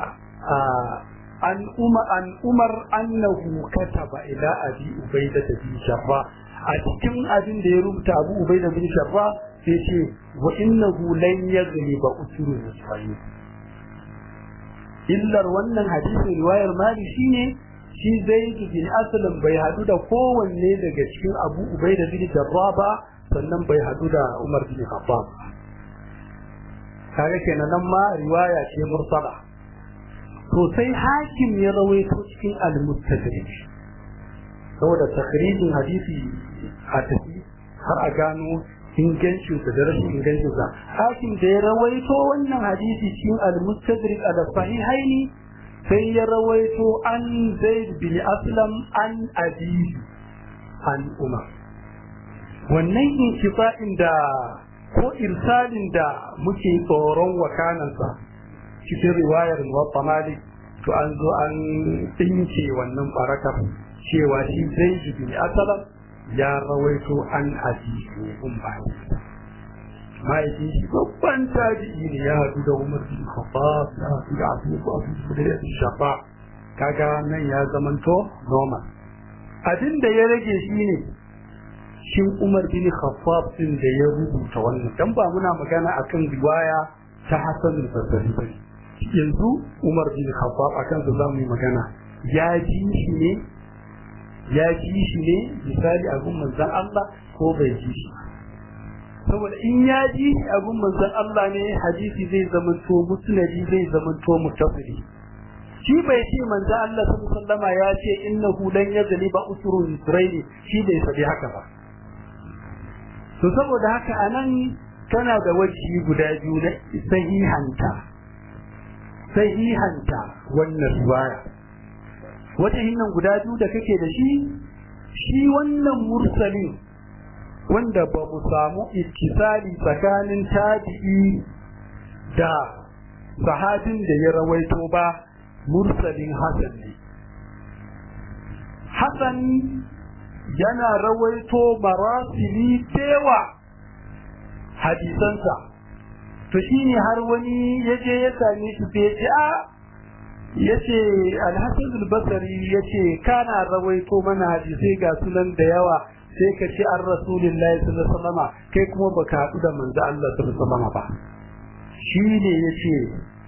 an umar an umar annahu kataba ila abi ubaida bin sharra a cikin abin da ya rubuta abu ubaida bin sharra sai ce wa innahu lan yaghliba usulul muslimin illar wannan hadisin riwayar mali shine shi zaid bin aslam bai hadu da kowanne daga cikin abu ubaida bin jarrah ba sannan bai hadu da umar bin khattab kage kenan nan ma riwaya ce mursala to sai hakim ya rawaito cikin al-mustadrak saboda takhrijin hadisi a tafi har a gano ingancinsa da rashin ingancinsa hakim da ya rawaito wannan hadisi cikin al-mustadrik al sahihaini sai ya rawaito an zaid bin aslam an abi an umar wannan intifa'in da ko irsalin da muke tsoron wakanansa cikin riwayar muwatta malik to an zo an tsinke wannan barakar cewa shi zaid bin aslam ya rawaito an hadisi un ba ma'aikin shi babban tabi'i ne ya haɗu da umar bin khattab ya haɗu da abu ko abu da ya shafa kaga nan ya zamanto normal abin da ya rage shi ne shin umar bin khattab din da ya rubuta wannan dan ba muna magana akan riwaya ta hasan al-basri ba yanzu umar bin khattab akan sa zamu yi magana ya ji shi ne ya ji shi ne misali abin manzan Allah ko bai ji shi saboda in ya ji abin manzan Allah ne hadisi zai zamanto musnadi zai zamanto mutafili shi bai ce manzan Allah sallallahu alaihi ya ce innahu lan yazli ba usrun israili shi bai faɗi haka ba to saboda haka anan tana da wajibi guda biyu na sahihanta sahihanta wannan riwaya wata hinnan guda biyu da kake da shi shi wannan mursalin wanda ba mu samu ittisali tsakanin tabi'i da sahabin da ya rawaito ba mursalin hasan ne hasan yana rawaito marasili tewa hadisansa to shine har wani yaje ya same shi sai ya ce a yace al-hasan al-basri yace kana rawaito mana hadisi ga sunan da yawa sai ka ce an rasulullahi sallallahu alaihi wasallam kai kuma baka hadu da manzo Allah sallallahu alaihi wasallam ba shine yace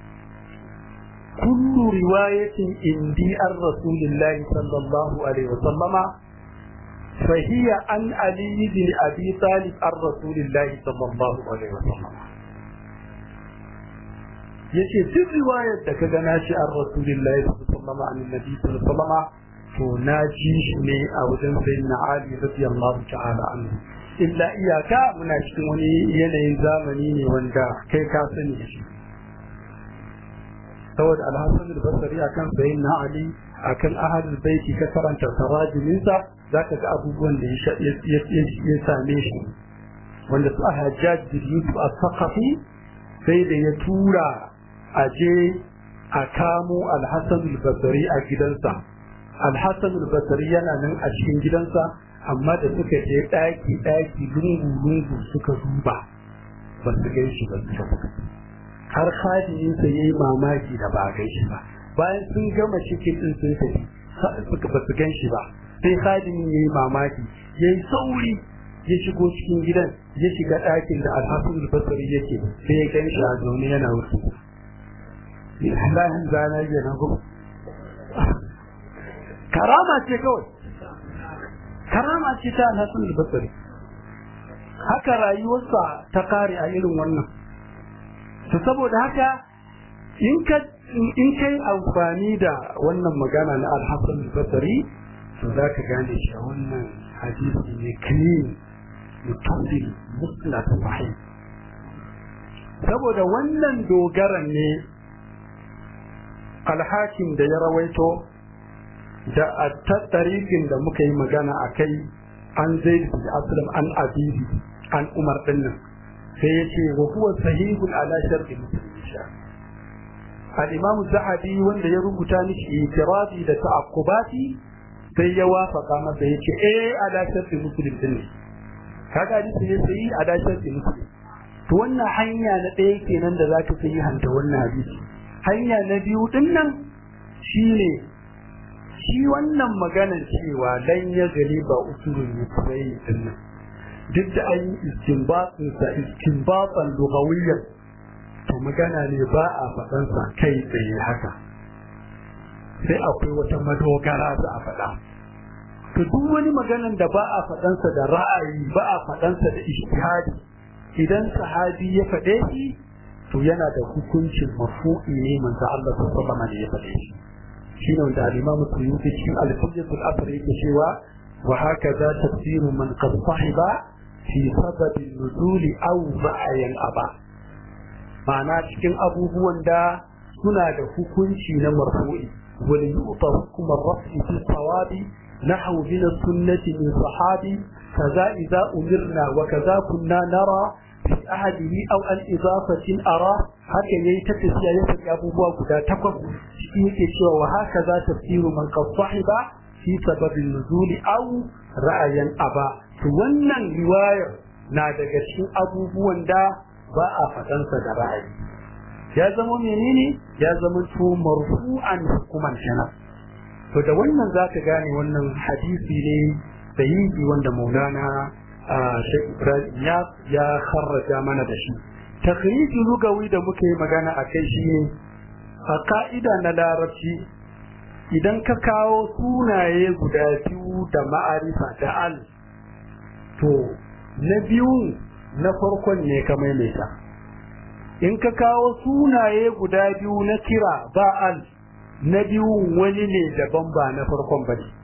kullu riwayatin indi an rasulillahi sallallahu alaihi wasallam فهي عن علي بن ابي طالب عن رسول الله صلى الله عليه وسلم yace duk riwayar da kaga na shi an rasulillahi sallallahu alaihi nabi sallallahu to na ji shi ne a wajen sayyidina ali radiyallahu ta'ala anhu illa iyaka muna cikin wani yanayin zamani ne wanda kai ka sani shi saboda alhassan al-basri akan sayin na ali akan ahadul baiti ka karanta tarajiminsa zaka ga abubuwan da ya same shi wanda su hajjaj bin yusuf as-saqafi sai da ya tura a je a kamo alhassan al-basri a gidansa alhassan al-basri yana nan a cikin gidansa amma da suka je daki daki lungu lungu suka duba ba su gan shi ba suka har khadiminsa ya yi mamaki da ba gan shi ba bayan sun gama cikin din sun tafi suka ba su gan shi ba sai khadimin ya yi mamaki ya yi sauri ya shigo cikin gidan ya shiga ɗakin da alhassan albasari yake sai ya gan shi a zaune yana wuce lahin zana ya na gudu karama ce kawai karama ce ta alhassan albasari haka rayuwarsa ta kare a irin wannan to saboda haka in ka in kai amfani da wannan magana na alhassan albasari to za ka gane shi a wannan hadisi ne clean mutasil musnad sahih saboda wannan dogaran ne alhakim da ya rawaito da a tattarikin da muka yi magana a kai an zai da aslam an abibi an umar din nan sai ya ce wa huwa sahihun ala sharti muslim sha al-imam zahabi wanda ya rubuta mishi itirazi da ta'aqqubati sai ya wafaka masa ya ce eh ala sharti muslim din ne kaga hadisi ne sai ala sharti muslim to wannan hanya na ɗaya kenan da zaka fi hanta wannan hadisi hanya na biyu din nan shine shi wannan maganar cewa lan ya gari ba usulun yusrai din nan duk da an yi istinbatin sa istinbatan lugawiyyan to magana ne ba a faɗan sa kai tsaye haka sai akwai wata madogara za a faɗa to duk wani maganan da ba a faɗansa da ra'ayi ba a faɗansa da ijtihadi idan sahabi ya faɗe shi to yana da hukuncin marfu'i ne manzo Allah sallallahu alaihi ya faɗe shi shine wanda al-Imam Suyuti cikin al-Fiqh al-Asr yake cewa wa hakaza tafsiru man qad sahiba fi sabab an-nuzul aw ra'ayan aba ma'ana cikin abubuwan da suna da hukunci na marfu'i wal yu'ta hukm ar-raf'i fi sawabi نحو من السنة من صحابي كذا إذا أمرنا وكذا كنا نرى في أحده أو عن إضافة أرى هكا يتكس يا يتك أبو بوا كدا تقف شيء شوى وهكذا تفسير من قد صحب في سبب النزول أو رأيا أبا wannan riwayar na daga cikin abubuwan da ba a faɗansa da ra'ayi ya zama menene ya zama to marfu'an hukuman kenan to da wannan za ka gane wannan hadisi ne sahihi wanda maulana Sheikh Ibrahim ya ya kharraja mana da shi takhriji lugawi da muke magana a kai shi ne a ka'ida na larabci idan ka kawo sunaye guda biyu da ma'arifa da al to na biyu na farkon ne ka maimaita in ka kawo sunaye guda biyu na kira ba al na biyun wani ne daban ba na farkon ba ne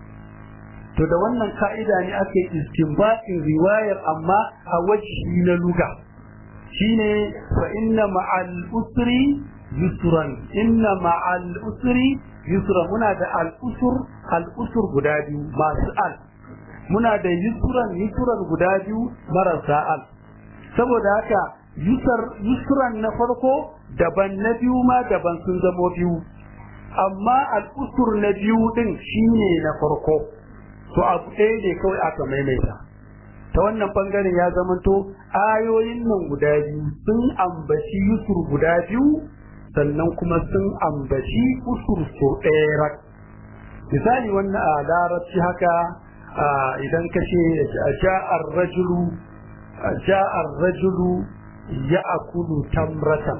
to da wannan ka'ida ne ake istinbatin riwayar amma a wajhi na luga shine fa inna ma'al usri yusran inna ma'al usri yusra muna da al usur al usur guda biyu masu al muna da yusran yusran guda biyu marasa al saboda haka yusar yusran na farko daban na biyu ma daban sun zamo biyu amma al'usur na biyu din shine na farko to abu ɗaya ne kawai aka maimaita ta wannan bangaren ya zamanto ayoyin nan guda biyu sun ambaci yusur guda biyu sannan kuma sun ambaci usur so ɗaya rak misali wannan a larabci haka idan ka ce ja'ar rajulu ja'ar rajulu ya akulu tamratan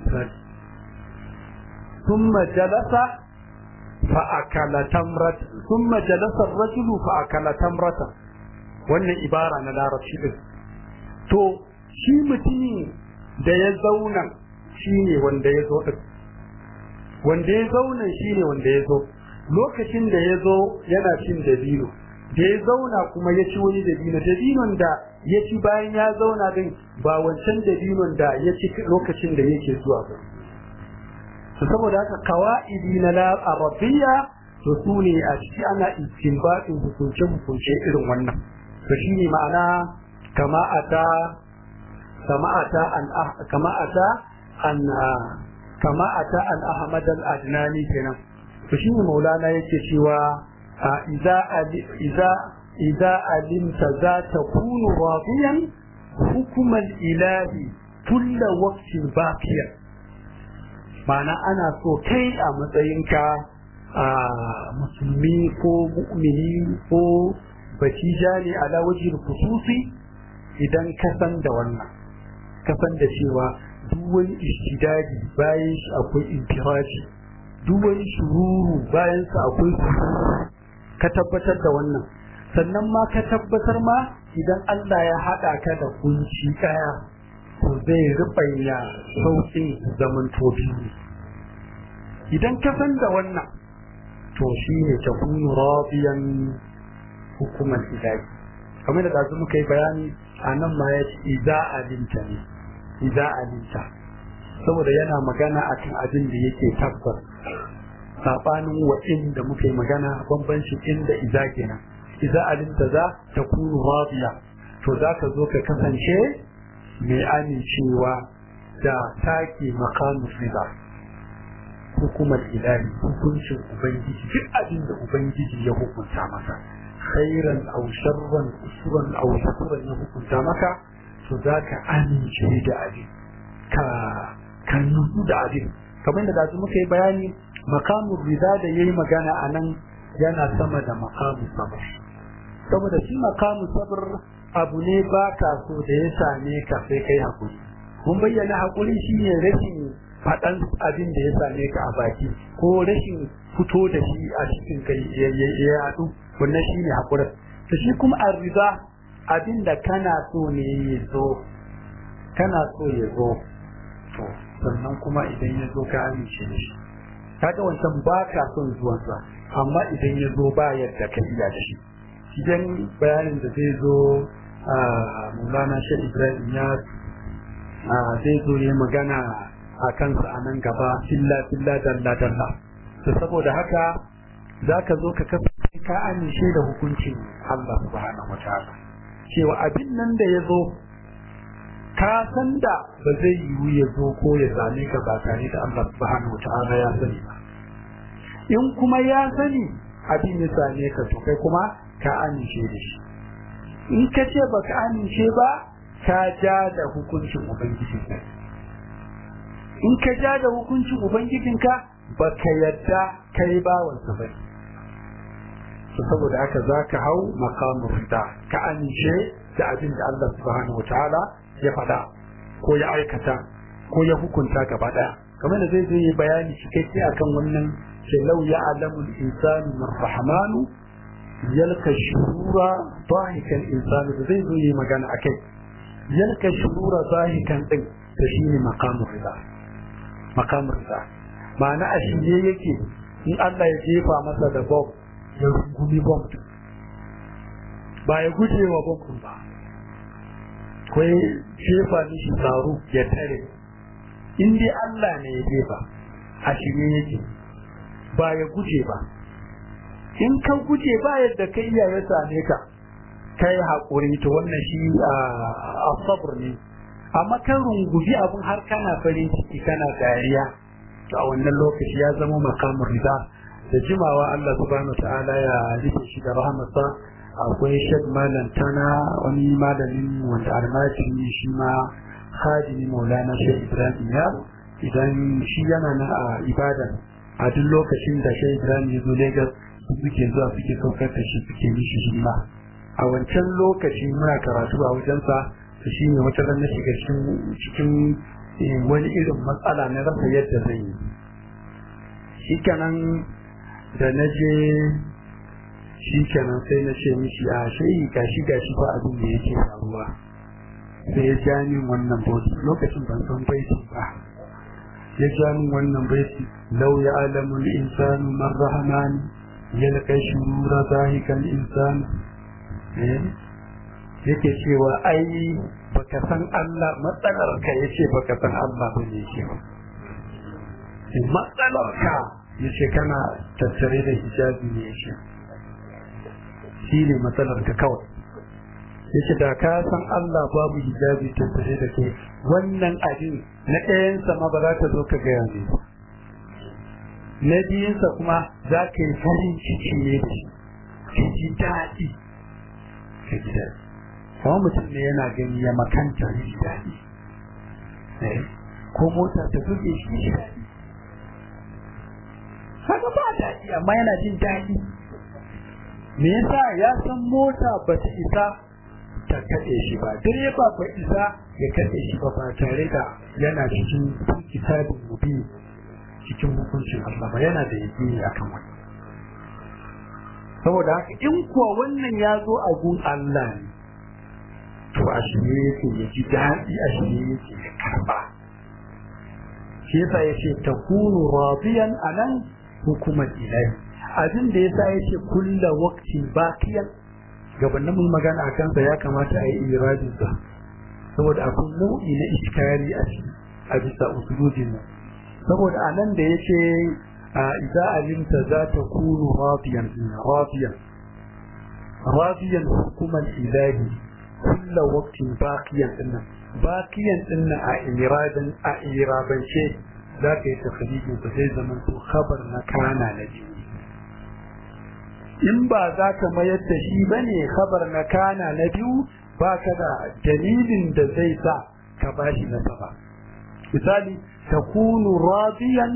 ثم جلس فأكل تمرة ثم جلس الرجل فأكل تمرة wannan ibara na larabci din to shi mutumin da ya zauna shi ne wanda ya zo din wanda ya zauna shi ne wanda ya zo lokacin da ya zo yana cin dabino da ya zauna kuma ya ci wani dabino dabinon da ya ci bayan ya zauna din ba wancan dabinon da ya ci lokacin da yake zuwa ba saboda haka kawaidi na la arabiyya to su ne a ciki ana istinbatin hukunce hukunce irin wannan to shine ma'ana kama ata kama ata an kama ata an kama ata an ahmad al adnani kenan to shine maulana yake cewa idza idza idza alimta za takunu radiyan hukumal ilahi kulla waqtin baqiyan ma'ana ana so kai a matsayinka a musulmi ko mu'mini ko batija ne ala wajin khususi idan ka san da wannan ka san da cewa duk wani ishtidadi bayan shi akwai infiraji duk wani shururu bayan sa akwai ka tabbatar da wannan sannan ma ka tabbatar ma idan Allah ya haɗa ka da kunci kaya to zai rubanya sauƙin zaman tobi idan ka san da wannan to shi ne ta kunu rabiyan hukumar ilahi kamar da ɗazu muka yi bayani a nan ma ya ce iza alinta ne iza alinta saboda yana magana akan abin da yake tabbas saɓanin wa inda muka yi magana bambancin inda iza kenan iza alinta za ta kunu rabiya to za ka zo ka kasance mai amincewa da take makamu riba hukumar ilahi hukuncin ubangiji duk abin da ubangiji ya hukunta maka khairan aw sharran usran aw shukuran ya hukunta maka to za ka amince da abin ka ka nutsu da abin kamar da dazu muka yi bayani makamun rida da yayi magana a nan yana sama da makamun sabr saboda shi makamun sabr abu ne ba ka so da ya same ka sai kai hakuri mun bayyana hakuri shine rashin faɗan abin da ya same ka a baki ko rashin fito da shi a cikin kai ya yaɗu wannan shine hakurin to shi kuma arriba abin da kana so ne ya zo kana so ya zo to sannan kuma idan ya zo ka amince da shi kaga wancan ba ka son zuwansa amma idan ya zo ba yadda ka iya da shi idan bayanin da zai zo a mulana shi ibrahim ya zai zo ya magana a kansa a nan gaba filla filla dalla dalla to saboda haka za ka zo ka kasance ka amince da hukuncin Allah subhanahu wataala cewa abin nan da ya zo ka san da ba zai yiwu ya zo ko ya same ka ba tare da Allah subhanahu wataala ya sani ba in kuma ya sani abin ya same ka to kai kuma ka amince da shi in ka ce baka amince ba ka ja da hukuncin ubangiji in ka ja da hukuncin ubangijinka ba ka yadda kai bawansa ba to saboda haka za ka hau makamun rida ka amince da abin da Allah subhanahu wataala ya faɗa ko ya aikata ko ya hukunta gaba ɗaya kamar da zai zai yi bayani cikakke akan wannan ce lau ya alamu insanu min rahmanu yalka shurura zahikan insanu da zai zo yi magana akai yalka shurura zahikan din da shine makamun rida makamun rida ma'ana a shirye yake in Allah ya jefa masa da bomb ya rungumi bomb ba ya guje wa bomb ba ko ya jefa mishi tsaro ya tare in dai Allah ne ya jefa a shirye yake ba ya guje ba in ka guje ba yadda kai iya ya same ka kai haƙuri to wannan shi a sabr ne amma kan runguji abin har kana farin ciki kana dariya to a wannan lokaci ya zama makamin rida da jimawa Allah subhanahu wa ta'ala ya rufe shi da rahmatsa akwai shek malam tana wani malamin wanda almajiri shi ma khadimi maulana shek ibrahim ya idan shi yana nan a ibadan a duk lokacin da shek ibrahim ya zo lagos suke zuwa suke saukar da shi suke mishi himma a wancan lokaci muna karatu a wajensa to shi ne wata ran na shiga cikin wani irin matsala na rasa yadda zai yi shi kenan da na je shi kenan sai na ce mishi a shayi gashi gashi ba abin da yake faruwa sai ya ja min wannan bauti lokacin ban san baiti ba ya ja min wannan baiti lau ya alamul insanu man rahman yalqa shurura zahikan insan yake cewa ai baka san Allah matsalar ka yace baka san Allah bane yake ba matsalar ka ya ce kana tattare da hijabi ne shi shi ne matsalar ka kawai ya ce da ka san Allah babu hijabi tattare da ke wannan abin na ɗayansa ma ba za ka zo ka gaya ne na biyunsa kuma za ka yi farin ciki ne da shi ka ji daɗi ka ji daɗi kuma mutum ne yana gani ya makanta ya ji daɗi ko mota ta buge shi ji daɗi haka ba daɗi amma yana jin daɗi me yasa ya san mota ba ta isa ta kaɗe shi ba direba ba isa ya kaɗe shi ba ba tare da yana cikin kitabin mubi cikin hukuncin Allah ba yana da yaƙini akan wani saboda haka in kuwa wannan ya zo a gun Allah ne to a shirye yake ya ji daɗi a shirye yake ya karɓa shi yasa ya ce ta kunu radiyan a nan hukumar ilahi abin da yasa ya ce kulla waktin bakiyan gabanin mun magana a kansa ya kamata a yi irajinsa saboda akwai nau'i na iskari a ciki a bisa usulujin nan saboda a nan da ya ce idza alimta za ta kunu radiyan radiyan radiyan hukumar ilahi kulla waktin bakiyan dinnan bakiyan dinnan a iradan a irabance za ka yi tafrijin sa sai zaman to khabar na kana na biyu in ba za ka mayar da shi bane khabar na kana na biyu ba ka da dalilin da zai sa ka bashi nasaba misali takunu radiyan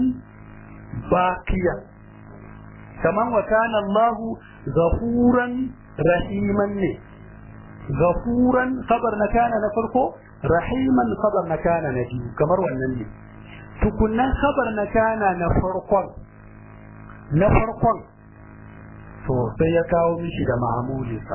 baqiyan kaman wa kana Allah ghafuran rahiman ne ghafuran khabar na kana na farko rahiman khabar na kana na biyu kamar wannan ne tukunnan khabar na kana na farkon na farkon to sai ya kawo mishi da ma'amulinsa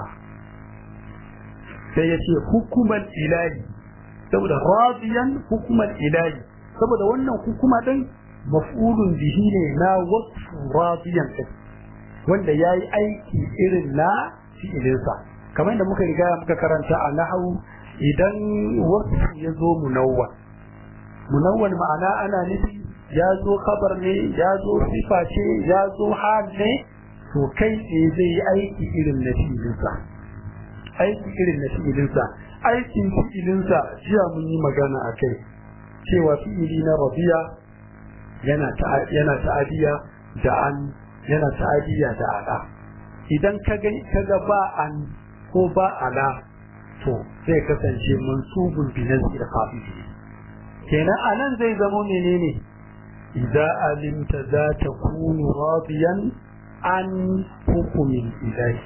sai ya ce hukuman ilahi saboda radiyan hukuman ilahi saboda wannan hukuma din maf'ulun bihi ne na wasu radiyan din wanda ya yi aiki irin na fi'ilinsa kamar yadda muka riga muka karanta a nahawu idan wasu ya zo munawwan munawwan ma'ana ana nufi ya zo kabar ne ya zo sifa ce ya zo hal ne to kai ne zai yi aiki irin na fi'ilinsa aiki irin na fi'ilinsa aikin fi'ilinsa jiya mun yi magana a kai cewa fi'ili na rabiya yana yana ta'adiya da an yana ta'adiya da ala idan ka ga kaga ba an ko ba ala to zai kasance mansubun bi nazir khafifi kenan anan zai zama menene idza alimta za ta kunu radiyan an hukumin ilahi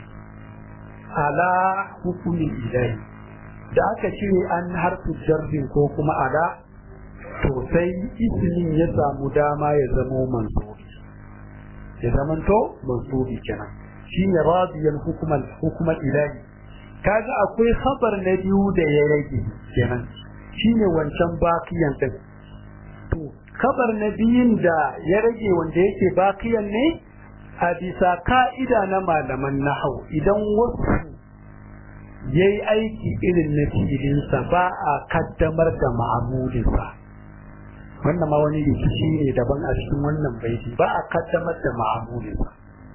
ala hukumin ilahi da aka cire an harfi jarrin ko kuma ala to sai ismin ya samu dama ya zamo mansubi ya zamanto mansubi kenan shine radiyan hukuman hukuman ilahi kaga akwai khabar na biyu da ya rage kenan shine wancan bakiyan din to khabar na biyun da ya rage wanda yake bakiyan ne a bisa ka'ida na malaman nahau idan wasu ya yi aiki irin na fi'ilinsa ba a kaddamar da ma'amulinsa wannan ma wani rikici ne daban a cikin wannan baiti ba a kaddamar da ma'amulinsa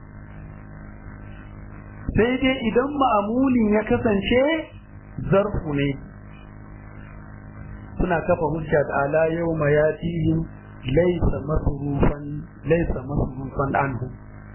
sai dai idan ma'amulin ya kasance zarfu ne suna kafa hujja da ala yau ma ya laisa masrufan laisa masrufan anhu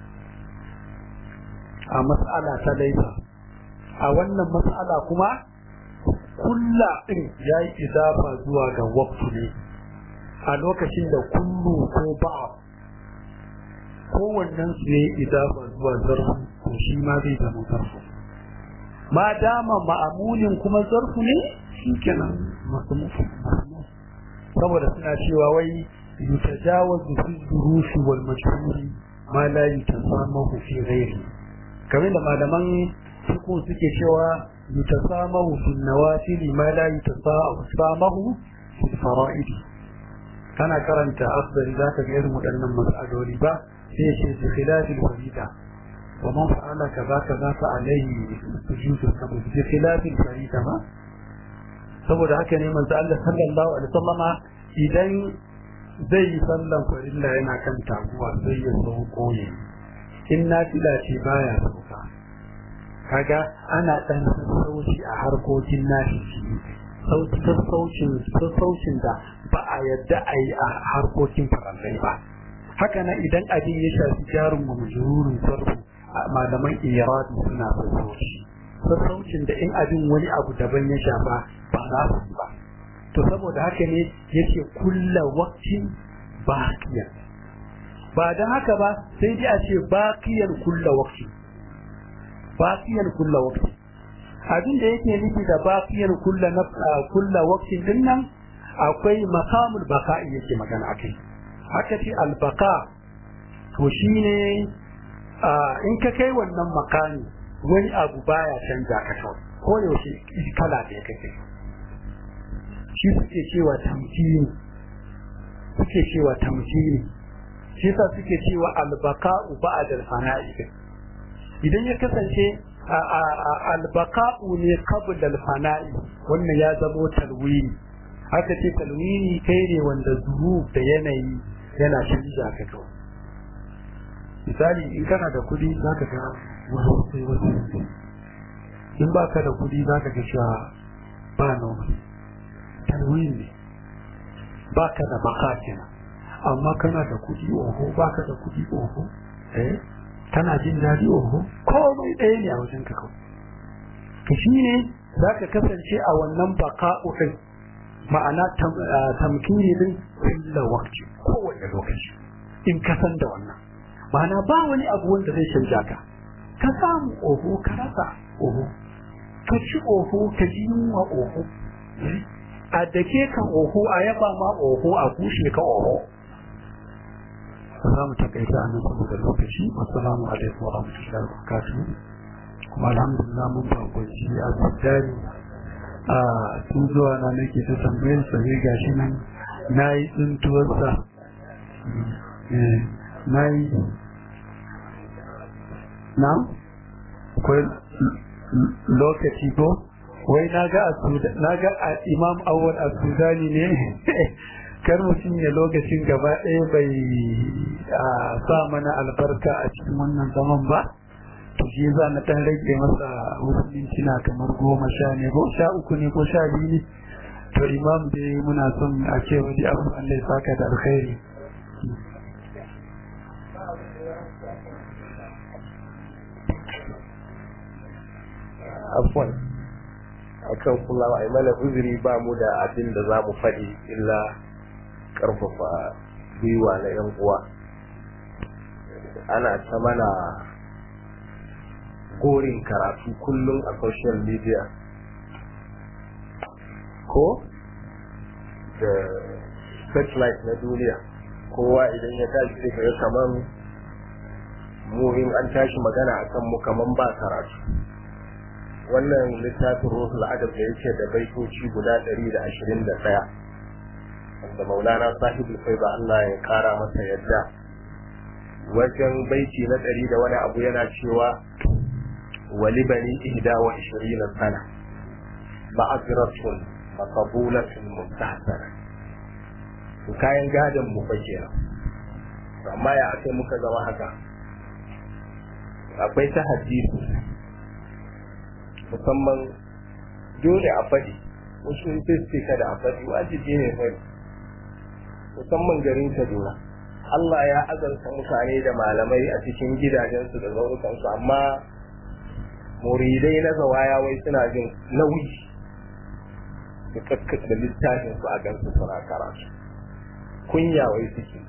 a mas'ala ta laifa a wannan mas'ala kuma kulla din yayi idafa zuwa ga waqtu ne a lokacin da kullu ko ba kowannen su ne idafa zuwa zarfu to shi ma zai zama zarfu ma dama ma'amulin kuma zarfu ne shikenan masu mufu saboda suna cewa wai yutajawazu fi durushi wal majhuri ma la yutasamahu fi ghairi kamar da malaman fiqh suke cewa yutasamahu fi nawafil ma la yutasamahu fi fara'id kana karanta afdal zaka ga irin waɗannan mas'aloli ba sai ya ce bi khilafil farida wa man fa'ala kaza kaza fa alayhi sujudu sabr bi khilafil farida ma saboda haka ne manzo Allah sallallahu alaihi wasallama idan zai yi sallan farilla yana kan taguwa zai ya sauko ne in nafila ce baya sauka kaga ana ɗan sassauci a harkokin nashi sassaucin da ba a yadda a yi a harkokin farallai ba haka nan idan abin ya shafi jarin majururin sarfu malaman iradi suna sassauci sassaucin da in abin wani abu daban ya shafa ba za su yi ba to saboda haka ne yake kulla waktin baqiyan ba dan haka ba sai dai a ce baqiyan kulla wakti baqiyan kulla wakti abin da yake nufi da baqiyan kulla kulla waktin din nan akwai maqamul baqa'i yake magana akai haka ce al baqa to shine in ka kai wannan makami wani abu baya canja ka kawai ko yaushe kala da ya kake shi suke cewa tamkini suke cewa tamkini shi sa suke cewa albaka'u ba'da al-fana'i idan ya kasance albaka'u ne qabla al-fana'i wannan ya zamo talwini haka ce talwini kai ne wanda zuru da yanayi yana canja ka kawai misali in kana da kudi zaka ga wasu sai wasu in baka da kudi zaka ga cewa ba noma tanwin ne ba ka da baka kenan amma kana da kuɗi oho ba ka da kuɗi oho eh kana jin daɗi oho komai ɗaya ne a wajen ka kawai to shi ne za ka kasance a wannan baka ɗin ma'ana tamkini din kulla wakti kowane lokaci in ka san da wannan ma'ana ba wani abu wanda zai canja ka ka samu oho ka rasa oho ka ci oho ka ji yunwa oho a dake ka oho a yaba ma oho a kushe ka oho za mu takaita a nan saboda lokaci assalamu alaikum wa rahmatullahi wa barakatuh kuma alhamdulillah mun bakwaci a tsari a tun zuwa na nake ta tambayar sa ne gashi nan na yi tsintuwarsa na yi na akwai lokaci ko wai na ga na ga imam awwal a sudani ne kar mutum ya lokacin gaba ɗaya bai sa mana albarka a cikin wannan zaman ba to shi za na ɗan rage masa musulunci na kamar goma sha ne ko sha uku ne ko sha biyu ne to imam dai muna son a ce wani abu Allah ya saka da alkhairi afwan akan kulawa a mana uzuri ba mu da abin da za mu faɗi illa ƙarfafa gwiwa na 'yan uwa ana ta mana gorin karatu kullum a social media ko da satellite na duniya kowa idan ya tashi sai kaga kaman mu in an tashi magana akan mu kaman ba karatu wannan littafin ruhul adab da yake da baitoci guda 121 wanda maulana sahibul faiba Allah ya kara masa yadda wajen baiti na ɗari da wani abu yana cewa wali bani ihda wa ishirina sana ma'aziratun makabulatun mustahsana kayan gadon mu fa kenan amma ya aka muka zama haka akwai ta hadisi musamman dole a faɗi wasu sai kada a faɗi wajibi ne faɗi musamman garin Kaduna. Allah ya azanta mutane da malamai a cikin gidajensu da zaurukansu amma muridai na zawaya wai suna jin nauyi da kakkata littafin su a gansu suna karatu kunya wai suke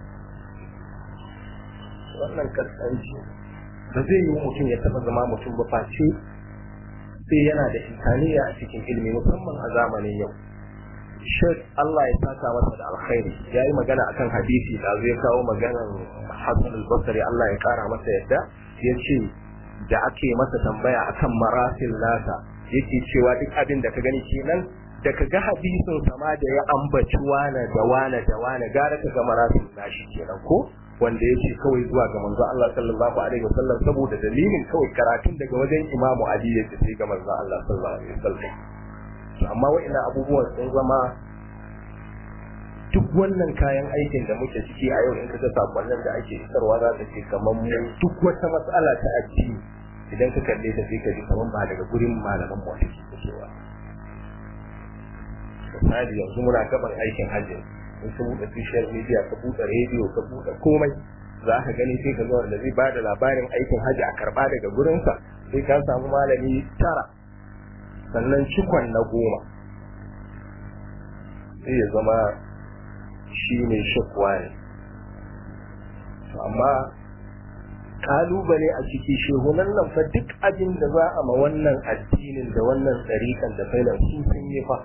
wannan kaskanci ba zai yi mutum ya taɓa zama mutum ba face sai yana da insaniya a cikin ilimi musamman a zamanin yau Sheikh Allah ya saka masa da alkhairi ya yi magana akan hadisi da zai kawo maganar Hassan al-Basri Allah ya kara masa yadda ya ce da ake masa tambaya akan marasil nasa yake cewa duk abin da ka gani kenan da ka ga hadisin sama da ya ambaci wane da wane da wane gara ka ga marasil nashi kenan ko wanda ya ce kawai zuwa ga manzo Allah sallallahu alaihi wasallam saboda dalilin kawai karatun daga wajen Imamu Ali ya sai ga manzo Allah sallallahu alaihi wasallam amma wa'ina abubuwan sun zama duk wannan kayan aikin da muke ciki a yau in ka ga sakonnin da ake isarwa za ka ce kamar mu duk wata matsala ta addini idan ka kalle ta sai ka ji kamar ba daga gurin malaman mu take fitowa misali yanzu muna gaban aikin hajji in ka buɗe social media ka buɗe rediyo ka buɗe komai za ka gani sai ka zo da zai ba da labarin aikin hajji a karɓa daga gurinsa sai ka samu malami tara sannan cikon na goma sai ya zama shi ne shakwa ne amma kalubale a ciki shehunan nan fa duk abin da za a ma wannan addinin da wannan tsarikan da failan su sun yi fa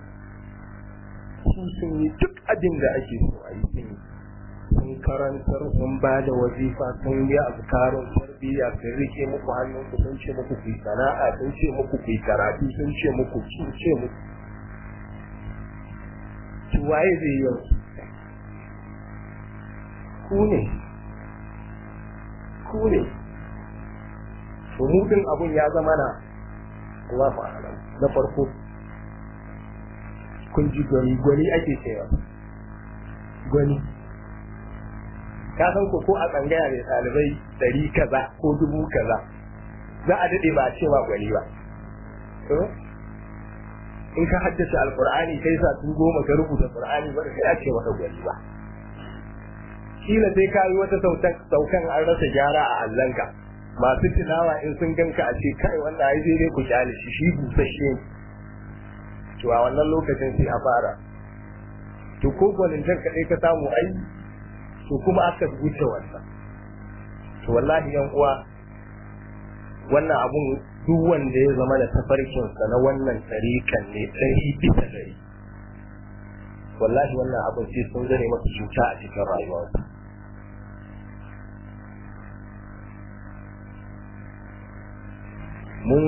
su sun yi duk abin da ake so a yi sun yi sun karantar sun ba da wazifa sun yi azkarun tarbiyya sun rike muku hannun ku sun ce muku ku sana'a sun ce muku ku karatu sun ce muku sun ce muku to waye zai yi ku ne ku ne to mutum abun ya zama na Allah fa'alam na farko kun ji gwani gwani ake cewa gwani ka san ko ko a tsangaya mai ɗalibai ɗari kaza ko dubu kaza za a daɗe ba a ce ba gwani ba in ka haddace alkur'ani kai sa tun goma ka rubuta qur'ani ba sai a ce maka gwani ba kila sai ka yi wata saukan an rasa gyara a allanka masu tilawa in sun ganka a ce kai wannan ai sai dai ku kyale shi shi busasshe to a wannan lokacin sai a fara to ko gwanintar kaɗai ka samu ai to kuma aka wuce wannan to wallahi yan uwa wannan abun duk wanda ya zama da tafarkinsa na wannan tarikan ne ɗari bisa ɗari wallahi wannan abun sai sun zane masa cuta a cikin rayuwarsa mun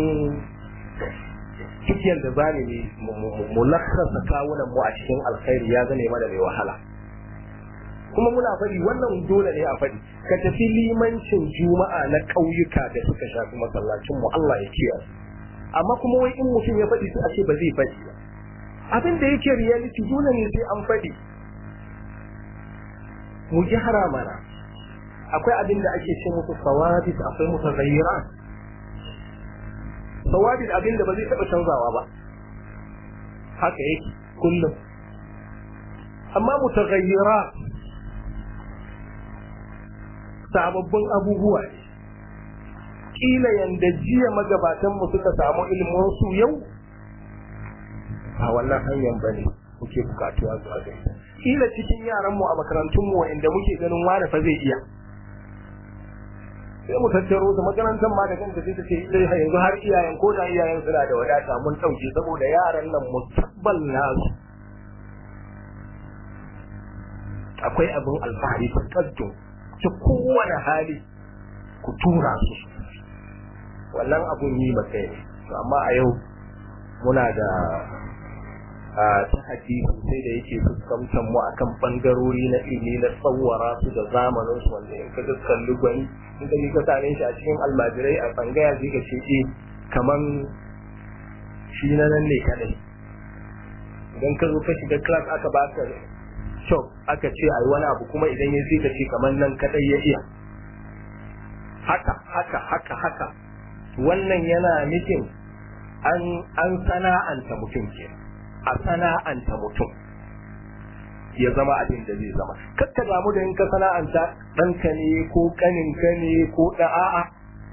duk yadda za ne mu lakasa kawunan mu a cikin alkhairi ya zane mana mai wahala kuma muna faɗi wannan dole ne a faɗi ka tafi limancin juma'a na ƙauyuka da suka shafi masallacin mu Allah ya kiyaye amma kuma wai in mutum ya faɗi sai a ce ba zai faɗi ba abin da yake reality dole ne sai an faɗi mu gyara mana akwai abin da ake ce musu sawadis akwai mutazayyirat sawadis abin da ba zai taɓa canzawa ba haka yake kullum amma mutazayyirat sababbin abubuwa ne kila yanda jiya magabatan mu suka samu ilimin su yau a wannan hanyar bane muke bukatuwa zuwa ga kila cikin yaran mu a makarantun mu inda muke ganin wani fa zai iya sai mu tattaro su makarantar ma da kanta sai ta ce dai yanzu har iyayen ko da iyayen suna da wadata mun dauke saboda yaran nan musabbal nasu akwai abin alfahari ta kaddon ta kowane hali ku tura su wannan abun yi maka ne amma a yau muna da a ta hadisi sai da yake fuskantar mu akan bangarori na ilimi na tsawara su da zamanin su wanda in ka kalli gwani in ka ka same shi a cikin almajirai a tsangaya zai ka ce eh kaman shi na nan ne kadai idan ka zo ka shiga class aka baka shop aka ce ai wani abu kuma idan ya ka ce kaman nan kadai ya iya haka haka haka haka wannan yana nufin an an sana'anta mutum kenan a sana'anta mutum ya zama abin da zai zama kakka damu da in ka sana'anta ɗanka ne ko ƙaninka ne ko ɗa'a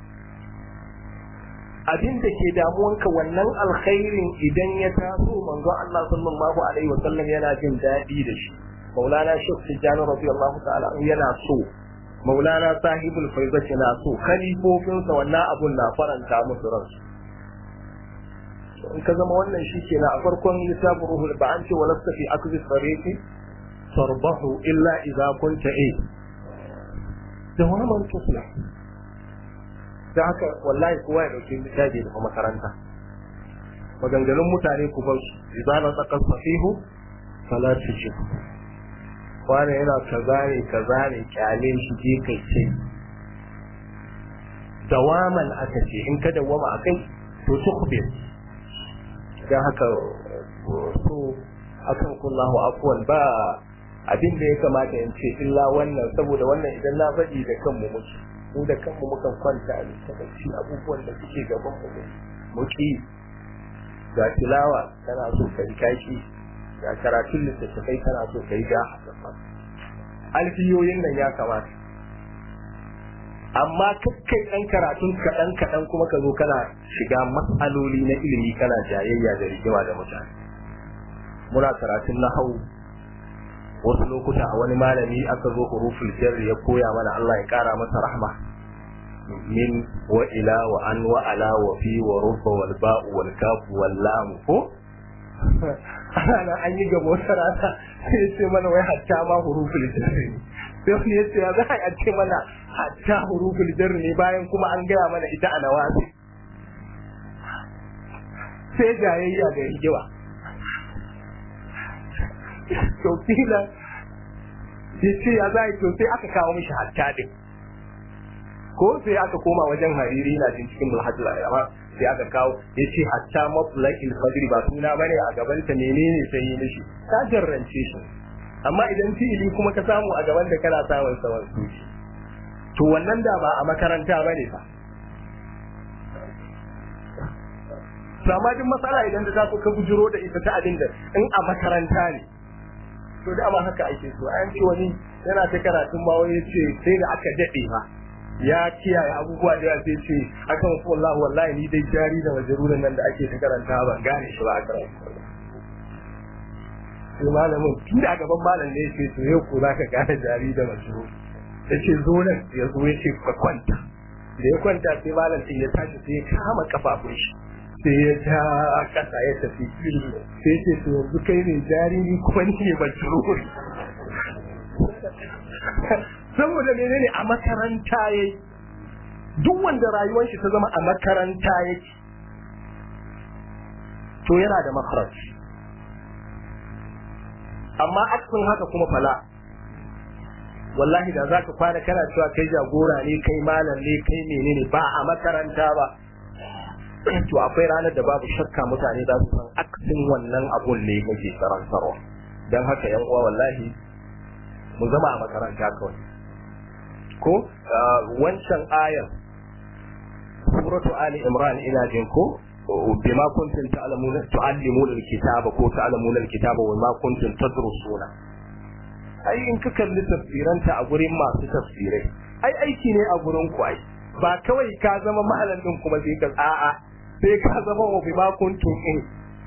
abin da ke damuwanka wannan alkhairin idan ya taso manzo Allah sallallahu alaihi wasallam yana jin daɗi da shi maulana shek tijjani radiyallahu ta'ala yana so maulana sahibul faizati na so khalifofinsa wannan abun na faranta musu ransu in ka zama wannan shi ke na a farkon littafin ruhul ba an ce wa lasta fi akzi tariqi tarbahu illa idza kunta a dawaman tusla da haka wallahi kowa ya dauki littafi da makaranta maganganun mutane ku bar su idza na tsakar sahihu fala tuji wani yana kaza ne kaza ne kyale shi je kai ce dawaman aka ce in ka dawama akai to tukhbir don haka so akan kullahu afwan ba abin da ya kamata in ce illa wannan saboda wannan idan na faɗi da kanmu muke mu da kanmu mukan kwanta a littafi abubuwan da suke gaban mu muki ga tilawa kana so kai kaki ga karatun littattafai kana so kai ga alfiyoyin nan ya kamata amma kakkai ɗan karatun kaɗan kaɗan kuma ka zo kana shiga matsaloli na ilimi kana jayayya da rigima da mutane muna karatun na hau wasu lokuta a wani malami aka zo huruful jarri ya koya mana Allah ya kara masa rahma min wa ila wa an wa ala wa fi wa rubba wal ba'u wal kafu wal lam ko ana an yi gaba wata rana sai ya ce mana wai hatta ma huruful jarri sai wani ya ce ya za a ce mana hatta huruful jarri ne bayan kuma an gaya mana ita a nawasi sai jayayya da rigewa to kila ya ce ya za a to sai aka kawo mishi hatta din ko sai aka koma wajen hariri na jin cikin mulhajjul ayyama sai aka kawo ya ce hatta matlaqil fajr ba suna bane a gaban ta menene sai yi mishi ka jarrance shi amma idan fi'ili kuma ka samu a gaban da kana samun sawan suci to wannan da ba a makaranta bane fa sama duk matsala idan da za ku ka bujiro da ita ta abin da in a makaranta ne to da ma haka ake so an ce wani yana ta karatun ma wani ce sai da aka dade ma ya kiyaye abubuwa da ya sai ce akan wallahi wallahi ni dai jari da majaruran nan da ake ta karanta ban gane shi ba a karanta sai malamin tun da gaban malam ne yace to yau ko zaka gane jari da majarur yace zo nan ya zo yace ka kwanta da ya kwanta sai malam din ya tashi sai ya kama kafafun shi sai ya ja kasa ya tafi sai ce to yanzu kai ne jariri kuma ni ne majrur saboda menene a makaranta yayi duk wanda rayuwar shi ta zama a makaranta yake to yana da makharaj amma aksin haka kuma fala wallahi da zaka kwana kana cewa kai jagora ne kai malam ne kai menene ba a makaranta ba to akwai ranar da babu shakka mutane za su san aksin wannan abun ne kake karantarwa don haka yan uwa wallahi mu zama a makaranta kawai ko wancan ayar suratu ali imran ina jin ko bima kuntum ta'lamuna tu'allimuna alkitaba ko ta'lamuna alkitaba wa ma kuntum tadrusuna ai in ka kalli tafsiranta a gurin masu tafsirai ai aiki ne a gurin ku ai ba kawai ka zama malam din kuma sai ka a'a sai ka zama wa bima kuntum in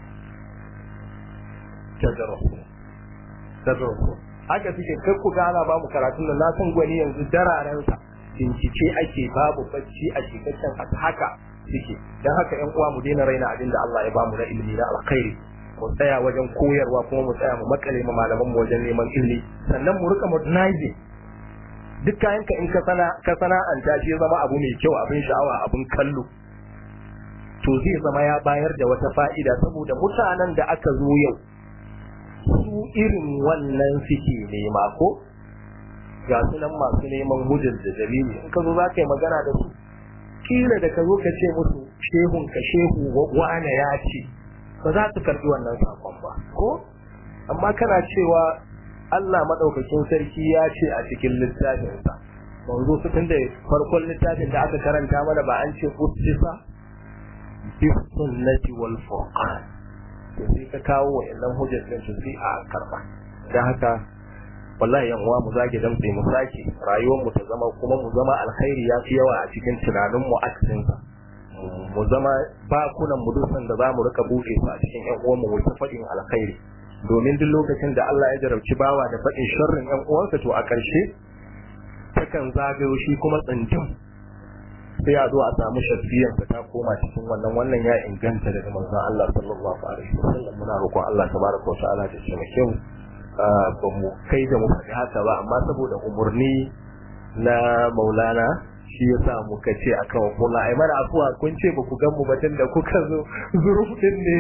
tadrusu tadrusu haka suke kai ku gana ba mu karatun nan na san gwani yanzu dararensa bincike ake babu bacci a cikakken haka suke dan haka yan uwa mu daina raina abin da Allah ya bamu na ilimi na alkhairi mu tsaya wajen koyarwa kuma mu tsaya mu makale ma malaman mu wajen neman ilimi sannan mu rika modernizing duk kayan ka in ka sana ka sana'anta shi zama abu mai kyau abin sha'awa abin kallo to zai zama ya bayar da wata fa'ida saboda mutanen da aka zo yau su irin wannan suke nema ko ga su nan masu neman hujjar da dalili in ka zo za ka yi magana da su kila da ka zo ka ce musu shehun ka shehu wane ya ce ba za su karbi wannan sakon ba ko amma kana cewa Allah madaukakin sarki ya ce a cikin littafinsa manzo su tunda farkon littafin da aka karanta mana ba an ce ustisa bis sunnati wal furqan to sai ka kawo wa'annan hujjar din su sai a karba dan haka wallahi yan uwa mu zage dan sai mu sake rayuwar mu ta zama kuma mu zama alkhairi ya fi yawa a cikin tunanin mu aksin mu zama bakunan mu dusan da zamu rika buɗe su a cikin yan uwan mu mu ta faɗin alkhairi domin duk lokacin da Allah ya jarabci bawa da faɗin sharrin yan uwansa to a ƙarshe takan zagayo shi kuma tsintin sai a zo a samu shafiyar ta koma cikin wannan wannan ya inganta daga manzon Allah sallallahu alaihi wasallam muna roƙon Allah tabaraka wa ta'ala da shi kyau ba mu kai da mu faɗi haka ba amma saboda umurni na Maulana shi yasa muka ce akan kula ai mana afuwa kun ce ba ku gan mu batun da kuka zo zuruf din ne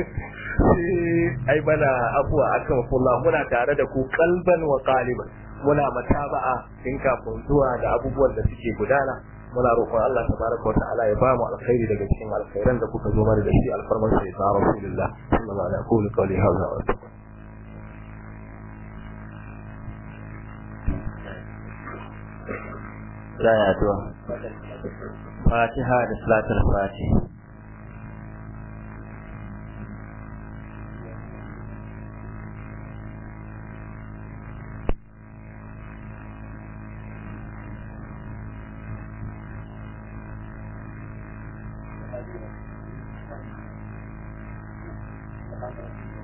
ai mana afuwa akan kula muna tare da ku kalban wa qaliban muna mataba'a in kafin zuwa da abubuwan da suke gudana muna roƙon Allah tabaraka wa ta'ala ya ba mu alkhairi daga cikin alkhairan da kuka zo mana da shi alfarman sai ta rasulullah sallallahu alaihi wa sallam qawli hadha wa za a addu'a fatiha da salatul fatiha Thank you.